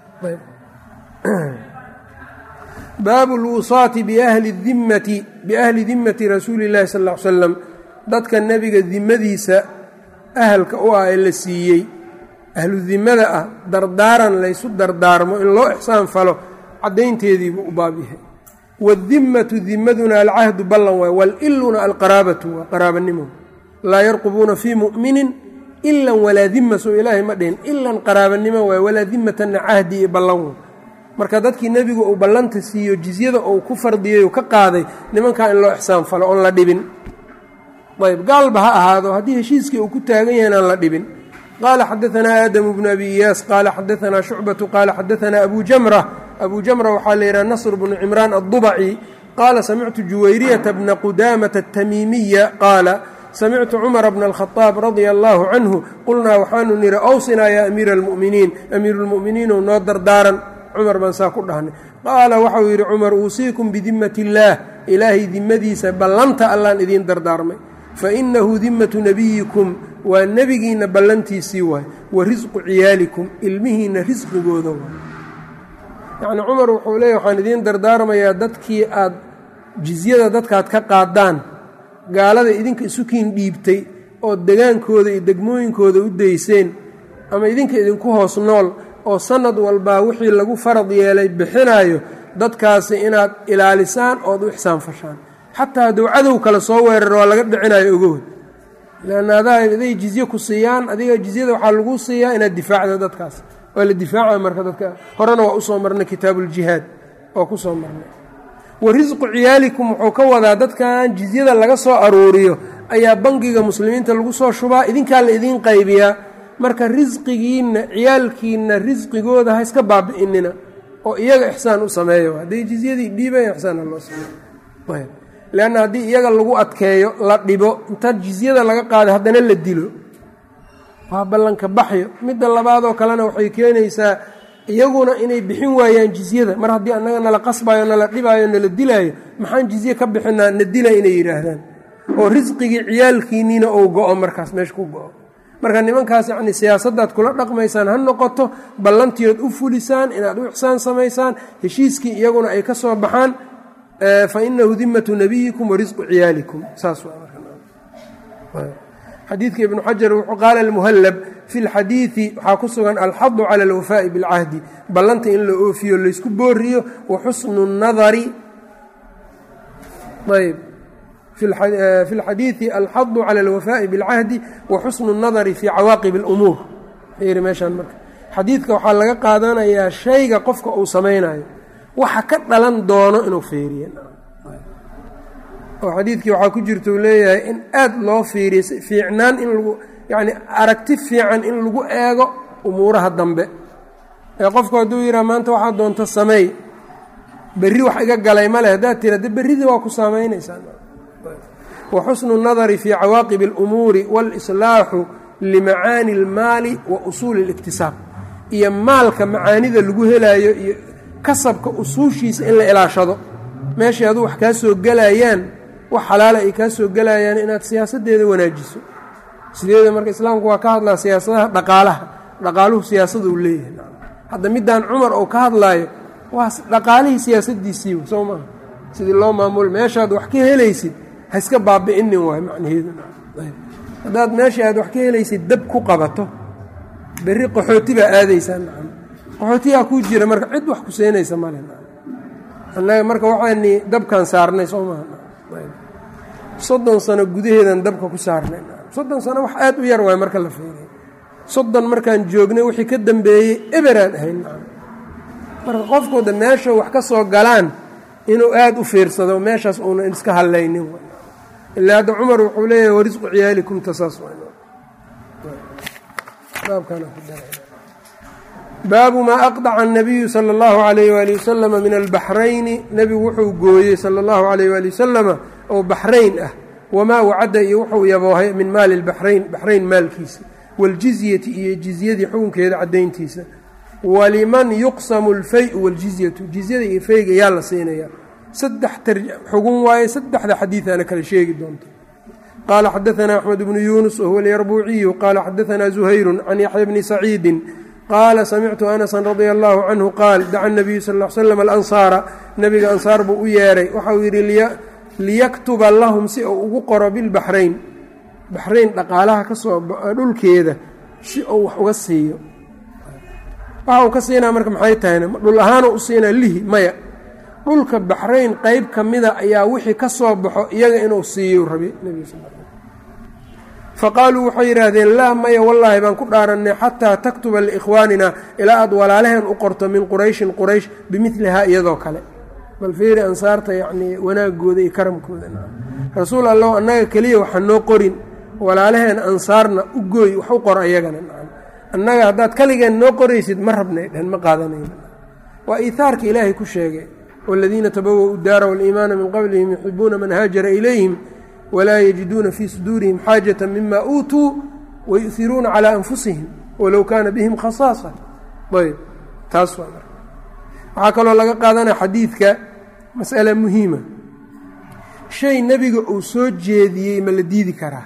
baabu lwusaati biahli dimmati biahli dimmati rasuuli llahi sal l slam dadka nebiga dimadiisa ahalka u ah ee la siiyey ahlu dimmada ah dardaaran laysu dardaarmo in loo ixsaan falo caddaynteediibuu u baab yahay wadimmatu dimaduna alcahdu ballan waay waliluna alqaraabatu waa qaraabanimo laa yarqubuuna fii mu'minin ilan walaa dima soo ilaahay ma dhihin ilan qaraabanimo waay walaa dimatanna cahdi iyo ballan way marka dadkii nebigu uu ballanta siiyo jizyada uu ku fardiyey ka qaaday nimankaa in loo ixsaan falo oon la dhibin ayb gaalba ha ahaado haddii heshiiskii uu ku taagan yahay inaan la dhibin qaala xadaanaa aadamu bnu abi iyaas qaala xadaanaa shucbatu qaala xadaanaa abu jamra abu jamra waxaa la yidhaha nasr bnu cimraan addubaci qaala samictu juwayriyata bna qudaamata atamiimiya qaala samictu cumara bna alkhadaab radia allaahu canhu qulnaa waxaanu nidhi awsinaa yaa amiira almu'miniin amiiru lmu'miniinow noo dardaaran cumar baan saa ku dhahnay qaala waxau yidhi cumar uusiikum bidimmati illaah ilaahay dimmadiisa ballanta allaan idiin dardaarmay fainahu dimmatu nebiyikum waa nebigiinna ballantiisii waay wa risqu ciyaalikum ilmihiinna risqigooda waay yacnii cumar wuxuu leeyahy waxaan idiin dardaarmayaa dadkii aad jizyada dadkaad ka qaadaan gaalada idinka isukiin dhiibtay oo degaankooda iyo degmooyinkooda u dayseen ama idinka idinku hoos nool oo sanad walbaa wixii lagu farad yeelay bixinaayo dadkaasi inaad ilaalisaan ood u ixsaan fashaan xataa hadduu cadow kale soo weeraro waa laga dhicinayo ogood leanna adaa aday jizye ku siiyaan adiga jizyada waxaa lagu siiyaa inaad difaacda dadkaas waa la difaaca marka dadka horena waa usoo marnay kitaabuuljihaad waa ku soo marnay wa risqu ciyaalikum wuxuu ka wadaa dadkan jizyada laga soo aruuriyo ayaa bangiga muslimiinta lagu soo shubaa idinkaa la idiin qaybiyaa marka risqigiinna ciyaalkiinna risqigooda ha iska baabi'inina oo iyaga ixsaan u sameeyo hadday jizyadii dhiibaya ixsaana loo sameeyo leanna haddii iyaga lagu adkeeyo la dhibo inta jizyada laga qaaday haddana la dilo waa ballanka baxyo midda labaadoo kalena waxay keenaysaa iyaguna inay bixin waayaan jizyada mar haddii annaga nala qasbayo nala dhibaayo nala dilaayo maxaan jizye ka bixinaa na dila inay yidhaahdaan oo risqigii ciyaalkiinniina uu go-o markaas meesha ku go-o marka nimankaas yacni siyaasaddaad kula dhaqmaysaan ha noqoto ballantiiood u fulisaan inaad u ixsaan samaysaan heshiiskii iyaguna ay ka soo baxaan fainahu dimatu nabiyikum warisqu ciyaalikum saas xadiidka ibnu xajar wuxuu qaala almuhallab fi lxadiidi waxaa ku sugan alxadu cala alwafaa'i bilcahdi ballanta in la oofiyo laysku booriyo wa xusnu nadari ayb fi lxadiidi alxadu cala alwafaa'i bilcahdi wa xusnu nadari fii cawaaqib اlumuur yiri meeshaan marka xadiidka waxaa laga qaadanayaa shayga qofka uu samaynayo waxa ka dhalan doono inuu fiiriyo oo xadiidkii waxaa ku jirta uu leeyahay in aad loo fiiriyo fiicnaan in lagu yacni aragti fiican in lagu eego umuuraha dambe ee qofku hadduu yidhaha maanta waxaa doonta sameey berri wax iga galay ma leh haddaad tira de berridii waa ku saamaynaysaa wa xusnu nadari fii cawaaqib اlumuuri wاlislaaxu limacaani اlmaali wa usuuli اliktisaab iyo maalka macaanida lagu helaayo iyo kasabka usuushiisa in la ilaashado meeshay aduu wax kaa soo gelayaan wax xalaala ay kaa soo gelayaan inaad siyaasaddeeda wanaajiso sideeda marka islaamku waa ka hadlaa siyaasadaha dhaqaalaha dhaqaaluhu siyaasada uu leeyahay hadda midaan cumar oo ka hadlaayo waa dhaqaalihii siyaasadiisii soo maaha sidii loo maamul meeshaad wax ka helaysid ha iska baabi'inin waay macnaheedu haddaad meesha aad wax ka helaysid dab ku qabato berri qaxooti baa aadaysaa nacam qaxootiyaa kuu jira marka cid wax ku seenaysa male annaga marka waxaani dabkan saarnay soo maha soddon sano gudaheedan dabka ku saarnay soddon sano wax aad u yar waay marka la fiiriyo soddon markaan joognay wixii ka dambeeyey eberaan ahayn marka qofkooda meesha wax ka soo galaan inuu aad u fiirsado meeshaas uuna iska hallaynin ilaa hadda cumar wuxuu leeyahay warisqu ciyaalikum tasaas baabu maa aqdaca الnabiyu salى اllahu عalayh wali wasalama min albaxrayni nebigu wuxuu gooyey salى اllahu عalayh wali wasalama oo baxrayn ah wamaa wacadda iyo wuxuu yaboohay min maali اlbaxrayn baxrayn maalkiisa wاljizyati iyo jizyadii xukunkeeda caddayntiisa waliman yuqsamu اlfay-u wاljizyatu jizyada iyo fayga yaa la siinaya saddex xugun waaye saddexda xadiidaana kale sheegi doonta qaala xadaثna axmed bnu yunus wahuwa alyarbuuciyu qaala xadaثna zuhayru can yaxya bni saciidi qaala samictu anasa radia allahu canhu qaal daca nabiyu sal l slam alansaara nebiga ansaar buu u yeedhay waxauu yidhi liyaktuba lahum si uu ugu qoro bilbaxrayn baxrayn dhaqaalaha kasoo dhulkeeda si uu wax uga siiyo waxa uu ka siinaa marka maxay tahayna dhul ahaanuu u siinaa lihi maya dhulka baxrayn qeyb ka mida ayaa wixii ka soo baxo iyaga inuu siiyo rabi nebiga sal faqaaluu waxay yidhaahdeen laa maya wallaahi baan ku dhaarannay xataa taktuba liikhwaanina ilaa aad walaalaheen u qorto min qurayshin quraysh bimilihaa iyadoo kale bal fiiri ansaarta yacnii wanaagooda iyo karamkooda rasuul allow annaga keliya waxaa noo qorin walaalaheen ansaarna u gooy wax u qor ayagana annaga haddaad kaligeen noo qoraysid ma rabnay dhehen ma qaadanayna waa iihaarka ilaahay ku sheegay waaladiina tabawa-u daara waaliimaana min qablihim yuxibuuna man haajara ilayhim walaa yajiduuna fii suduurihim xaajata mima uutuu wayuhiruuna calaa anfusihim walow kaana bihim khasaasa ayb taas waa marka waxaa kaloo laga qaadanaya xadiidka mas'ale muhiima shay nebiga uu soo jeediyey ma la diidi karaa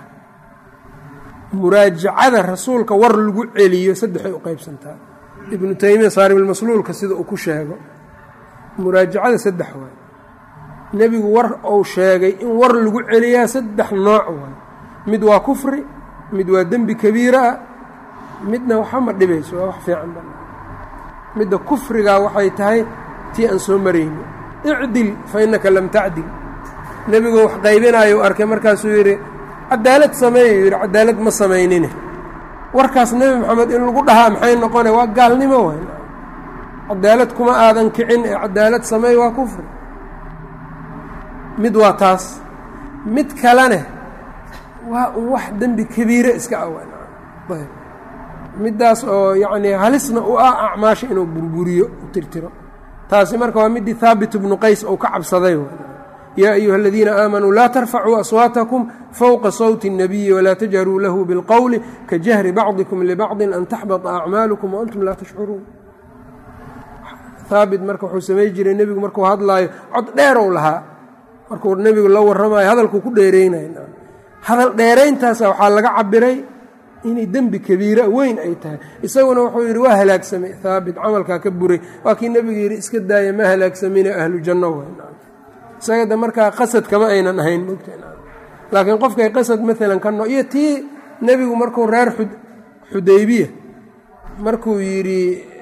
muraajacada rasuulka war lagu celiyo saddexay u qaybsantaa ibnu taymiya saaribilmasluulka sida uu ku sheego muraajacada saddex waay nebigu war uu sheegay in war lagu celiyaa saddex nooc waay mid waa kufri mid waa dembi kabiira ah midna waxa ma dhibayso waa wax fiican ba midda kufrigaa waxay tahay tii aan soo marayni icdil fa innaka lam tacdil nebigu wax qaybinaayo arkay markaasuu yidhi cadaalad sameeyu yidhi cadaalad ma samaynine warkaas nebi maxamed in lagu dhahaa maxay noqona waa gaalnimo waay cadaalad kuma aadan kicin ee cadaalad sameey waa kufri mid waa taas mid kalene waa un wax dembi kabiire iska awan ayb middaas oo yacnii halisna u ah acmaasha inuu burburiyo u tirtiro taasi marka waa midii haabit bnu qays ou ka cabsaday yaa ayuha aladiina aamanuu laa tarfacuu aswaatakum fowqa sawti الnabiyi walaa tajharuu lahu biاlqowli ka jahri bacdikum libacdin an taxbata acmaalukum waantum laa tashcuruun haabit marka wuxuu samay jiray nebigu markuu hadlaayo cod dheerow lahaa markuu nebigu la warramayo hadalkuu ku dheereynayo hadal dheerayntaasa waxaa laga cabiray inay dembi kabiira weyn ay tahay isaguna wuxuu yidhi waa halaagsamay haabit camalkaa ka buray waa kii nebigu yidhi iska daaya ma halaagsamine ahlu janno w isagada markaa qasad kama aynan ahayn mogta laakiin qofkay qasad maalan ka no iyo tii nebigu markuu reer xudaybiya markuu yidhi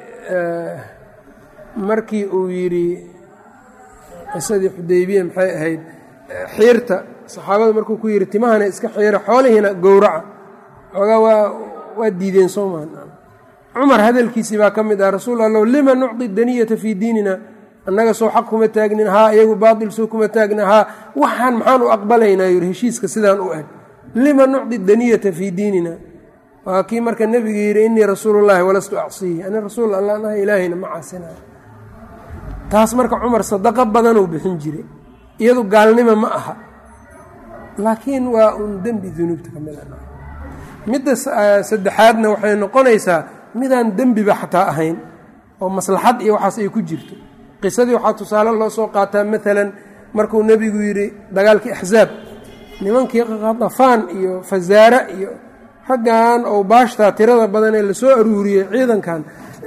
markii uu yidhi qisadii xudaybiya maxay ahayd xiirta saxaabada markuu ku yidhi timahana iska xiira xoolihiina gowraca xoogaa waa waa diideen soomaa cumar hadalkiisii baa ka mid ah rasuul allow lima nucdi daniyata fii diinina annaga soo xaq kuma taagnin haa iyagu baatil soo kuma taagnin haa waxaan maxaan u aqbalaynaa yidhi heshiiska sidaan u eg lima nucdi daniyata fii diinina waa kii marka nebiga yidhi innii rasuulullaahi walastu acsiihi ani rasuul allah naha ilaahayna ma caasinayo taas marka cumar sadaqo badanuu bixin jiray iyadu gaalnimo ma aha laakiin waa un dembi dunuubta ka mid a midda saddexaadna waxay noqonaysaa midaan dembiba xataa ahayn oo maslaxad iyo waxaas ay ku jirto qisadii waxaa tusaale loo soo qaataa maalan markuu nebigu yidhi dagaalkii axsaab nimankii qadafaan iyo fasaare iyo raggan oo baashtaa tirada badan ee lasoo aruuriyey ciidankan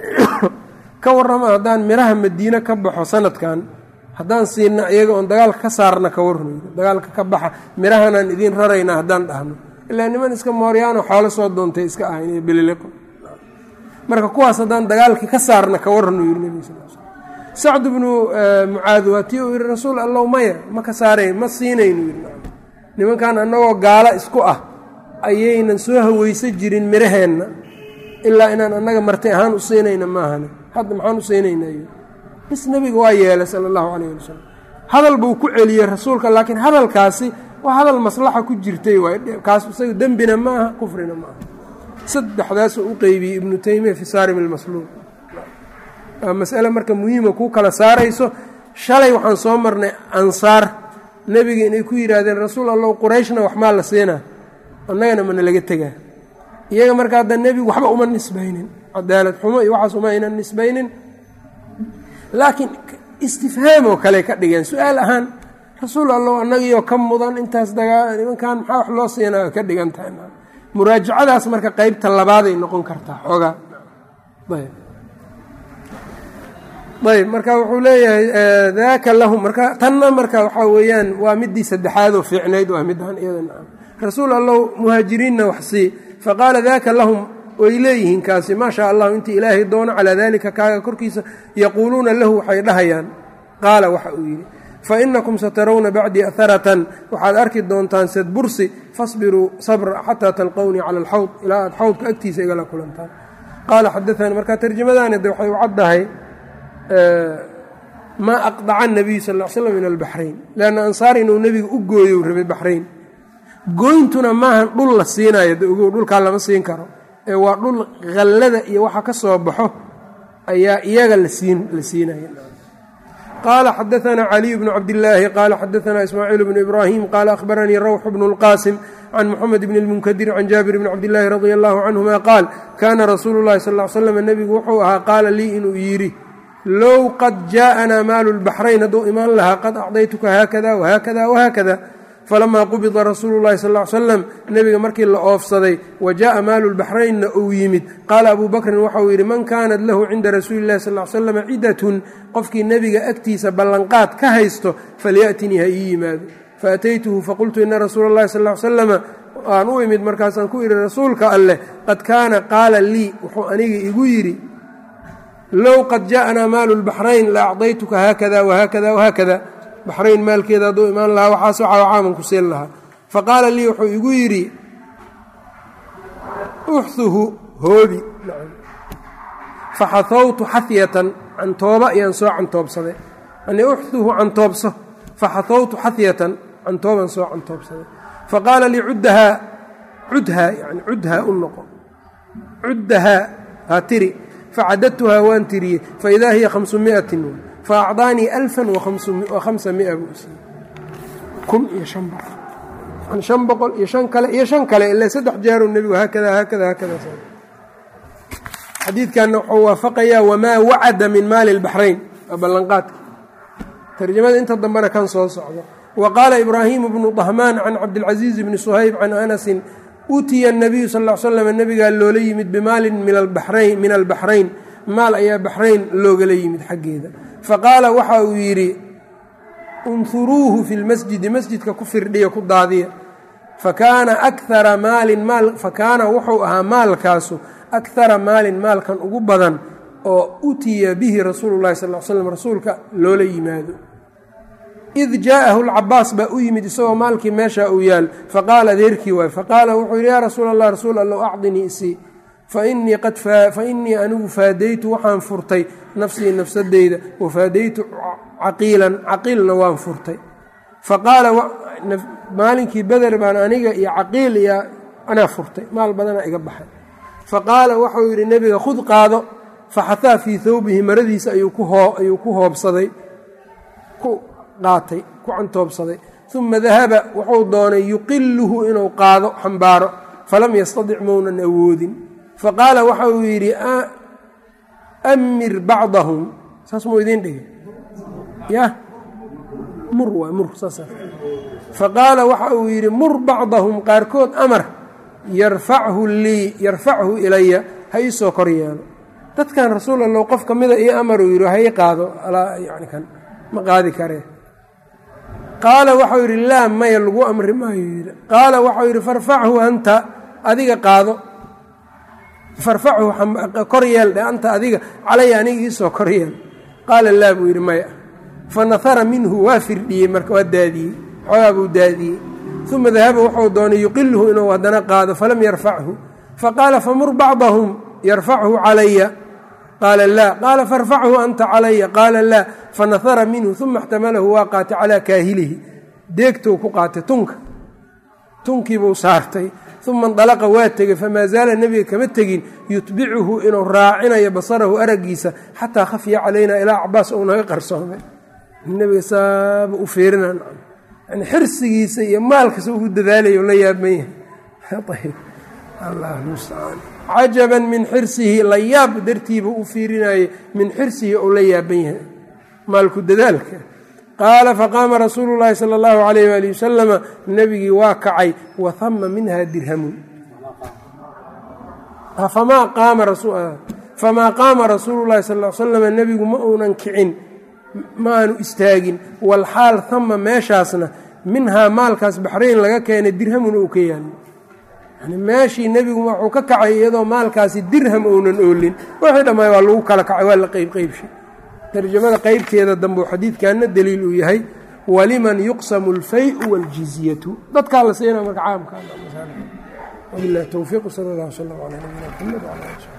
ka warrama haddaan midhaha madiine ka baxo sanadkan haddaan siina iyaga oon dagaalka ka saarna ka warrayno dagaalka ka baxa midhahanaan idiin rarayna haddaan dhahno ilaa niman iska mooryaano xoolo soo doontay iska ahayn iyo bililiqo marka kuwaas haddaan dagaalkii ka saarna ka warrano yidhi nebiga sal l sacd bnu mucaad waa tii uu yidhi rasuul allow maya ma ka saarayn ma siinaynu yidhi nimankan annagoo gaalo isku ah ayaynan soo haweysa jirin midhaheenna ilaa inaan annaga marti ahaan u siinayna maahane hadda maxaan u siinaynaa yidhi bis nebiga waa yeelay sala allahu calayh ali wasalam hadal buu ku celiyey rasuulka laakiin hadalkaasi waa hadal maslaxa ku jirtay waay kaas isaga dembina ma aha kufrina ma aha saddexdaasuu u qeybiyey ibnu taymiya fi saarim ilmasluul waa masale marka muhiima kuu kala saarayso shalay waxaan soo marnay ansaar nebiga inay ku yidhaahdeen rasuul allow qurayshna wax maa la siinaa annagana mana laga tegaa iyaga marka hadda nebigu waxba uma nisbaynin cadaalad xumo iyo waxaas uma aynan nisbaynin laakiin istifhaam oo kale ka dhigeen su-aal ahaan rasuul allow annagiioo ka mudan intaas dagaa nimankan maxaa wax loo siinaa ka dhigan tahay muraajacadaas marka qeybta labaaday noqon kartaa xoogaa ayb ayb marka wuxuu leeyahay daaka lahum marka tanna marka waxaa weeyaan waa midii saddexaadoo fiicnayd waa midaan iyadan rasuul allow muhaajiriinna wax sii faqaala daaka lahum way leeyihiin kaasi maa shaa allahu intii ilaahay doono calaa daalika kaaga korkiisa yaquuluuna lahu waxay dhahayaan qaala waxa uu yidhi fainakum satarawna bacdii aharatan waxaad arki doontaan sadbursi fasbiruu sabra xataa talqownii cala alxawd ilaa aad xawdka agtiisa igala kulantaan qaala xadaanii markaa tarjamadaani de waxay u caddahay maa aqdaca nabiyu sal l slam min albaxrayn leanna ansaar inuu nebiga u gooyo rabay baxrayn gooyntuna maahan dhul la siinayo de ogow dhulkaa lama siin karo ee waa dhul khallada iyo waxa ka soo baxo ayaa iyaga la siinaya qaala xadaanaa caliy bnu cabdillaahi qaala xadaanaa ismaaciil bnu ibraahim qaala ahbaranii rawxu bnu lqaasim can muxamed bni lmunkadir can jaabir bni cabdillaahi radia allahu canhuma qaal kaana rasuulu llahi sal l slam nebigu wuxuu ahaa qaala lii inuu yidhi low qad jaaءanaa maalu lbaxrayn hadduu imaan lahaa qad acdaytuka haakada wahaakada wahaakada falamaa qubida rasuulu llahi sal l slam nebiga markii la oofsaday wa jaءa maalu lbaxraynna uu yimid qaala abuu bakrin waxauu yidhi man kaanat lahu cinda rasuuli llahi sal slam cidatun qofkii nebiga agtiisa ballanqaad ka haysto falyaأtinii ha ii yimaado faataytuhu faqultu ina rasuula اllahi sal slama aan u imid markaasaan ku idhi rasuulka alleh qad kaana qaala lii wuxuu aniga igu yidhi low qad jaaءanaa maalu lbaxrayn la acdaytuka haakada wahaakada wahaakada baxrayn maalkeeda hadduu imaan lahaa waxaas waxaa caaman ku siin lahaa faqaala lii wuxuu igu yidhi uxuhu hoobi faxahawtu xahyatan cantooba ayaan soo cantoobsaday yani uxuhu cantoobso faxahawtu xahyatan cantooban soo cantoobsaday faqaala lii cuddahaa cudhaa yani cudhaa u noqo cuddahaa ha tiri facadadtuhaa waan tiriyey faidaa hiya hamsumiatin faacdaanii alfan wahamsa mia buu siiyey kun iyo shan boqol shan boqol iyo shan kale iyo shan kale ilaa saddex jaaruu nebigu haakada haakada haakada xadiidkanna wuxuu waafaqayaa wamaa wacada min maali lbaxrayn waa ballanqaadka tarjamada inta dambena kan soo socdo wa qaala ibraahimu bnu dahmaan can cabdilcaziiz bni suhayb can anasin utiya nabiyu sal l slam nebigaa loola yimid bimaalin min albaxrayn maal ayaa baxrayn loogala yimid xaggeeda faqaala waxa uu yidhi unhuruuhu fi lmasjidi masjidka ku firdhiya ku daadiya fakaana akara maalin maal fakaana wuxuu ahaa maalkaasu akara maalin maalkan ugu badan oo utiya bihi rasuulu llahi sal l slam rasuulka loola yimaado id jaa'ahu lcabaas baa u yimid isagoo maalkii meesha uu yaal faqaala adeerkii waay faqaala wuxuu yidhi yaa rasuul allah rasuul allow acdinii isii fa innii anigu faadaytu waxaan furtay nafsii nafsadeyda wafaadaytu caqiilan caqiilna waan furtay faqaala maalinkii beder baan aniga iyo caqiil iyo anaa furtay maal badana iga baxay faqaala waxau yidhi nebiga khud qaado faxataa fii thawbihi maradiisa ayuu ku hoobsaday ku qaatay ku cantoobsaday uma dahaba wuxuu doonay yuqiluhu inuu qaado xambaaro falam yastadic mounan awoodin faqaala waxa uu yidhi amir bacdahum saas muu idiin dhigay yah mur waa mur saas faqaala waxa uu yidhi mur bacdahum qaarkood amar yarfachu lii yarfachu ilaya ha ii soo kor yeelo dadkan rasuul allow qof ka mida io amar uu yidhi ha ii qaado yani kan ma qaadi karee qaala waxau yidhi laa maya lagu amri maayo yidhi qaala waxau yidhi farfachu anta adiga qaado farfachu kor yeel dhe anta adiga calaya aniga iisoo kor yeel qaala laa buu yidhi maya fa nahara minhu waa firdhiyey marka waa daadiyey xoogaa buu daadiyey uma dahaba wuxuu doonay yuqiluhu inuu haddana qaado falam yarfachu faqaala famur bacdahum yarfachu calaya qaala laa qaala farfachu anta calaya qaala laa fanahara minhu uma اxtamalahu waa qaatay calaa kaahilihi deegtou ku qaatay tunka tunkiibuu saartay uma indalaqa waa tegey famaa zaala nebiga kama tegin yutbicuhu inuu raacinayo basarahu araggiisa xataa khafya calaynaa ilaa cabaas ou naga qarsoomay nebiga saaba u fiirina yani xirsigiisa iyo maalkasa ugu dadaalaya la yaaban yahay allah mustacaan cajaban min xirsihi la yaab dartiiba u fiirinayay min xirsihi ou la yaaban yahay maalku dadaalka qaala faqaama rasuulu llaahi sala allahu calayh waali wasalama nebigii waa kacay wa hama minha dirhamun famaa qaama rasuulu llahi sal l slama nebigu ma uunan kicin ma aanu istaagin walxaal hama meeshaasna minhaa maalkaas baxrayn laga keenay dirhamun ou ka yaalo yani meeshii nebigu wuxuu ka kacay iyadoo maalkaasi dirham ounan oolin wixii dhammaay waa lagu kala kacay waa la qeybqeybshay tarjamada qeybteeda dambe xadiidkanna deliil uu yahay waliman yuqsamu اlfay-u wاljizyatu dadkaa la siina marka caamka wabilahi towfiiq sal اllah slm alى nabiyina mxamed wala ali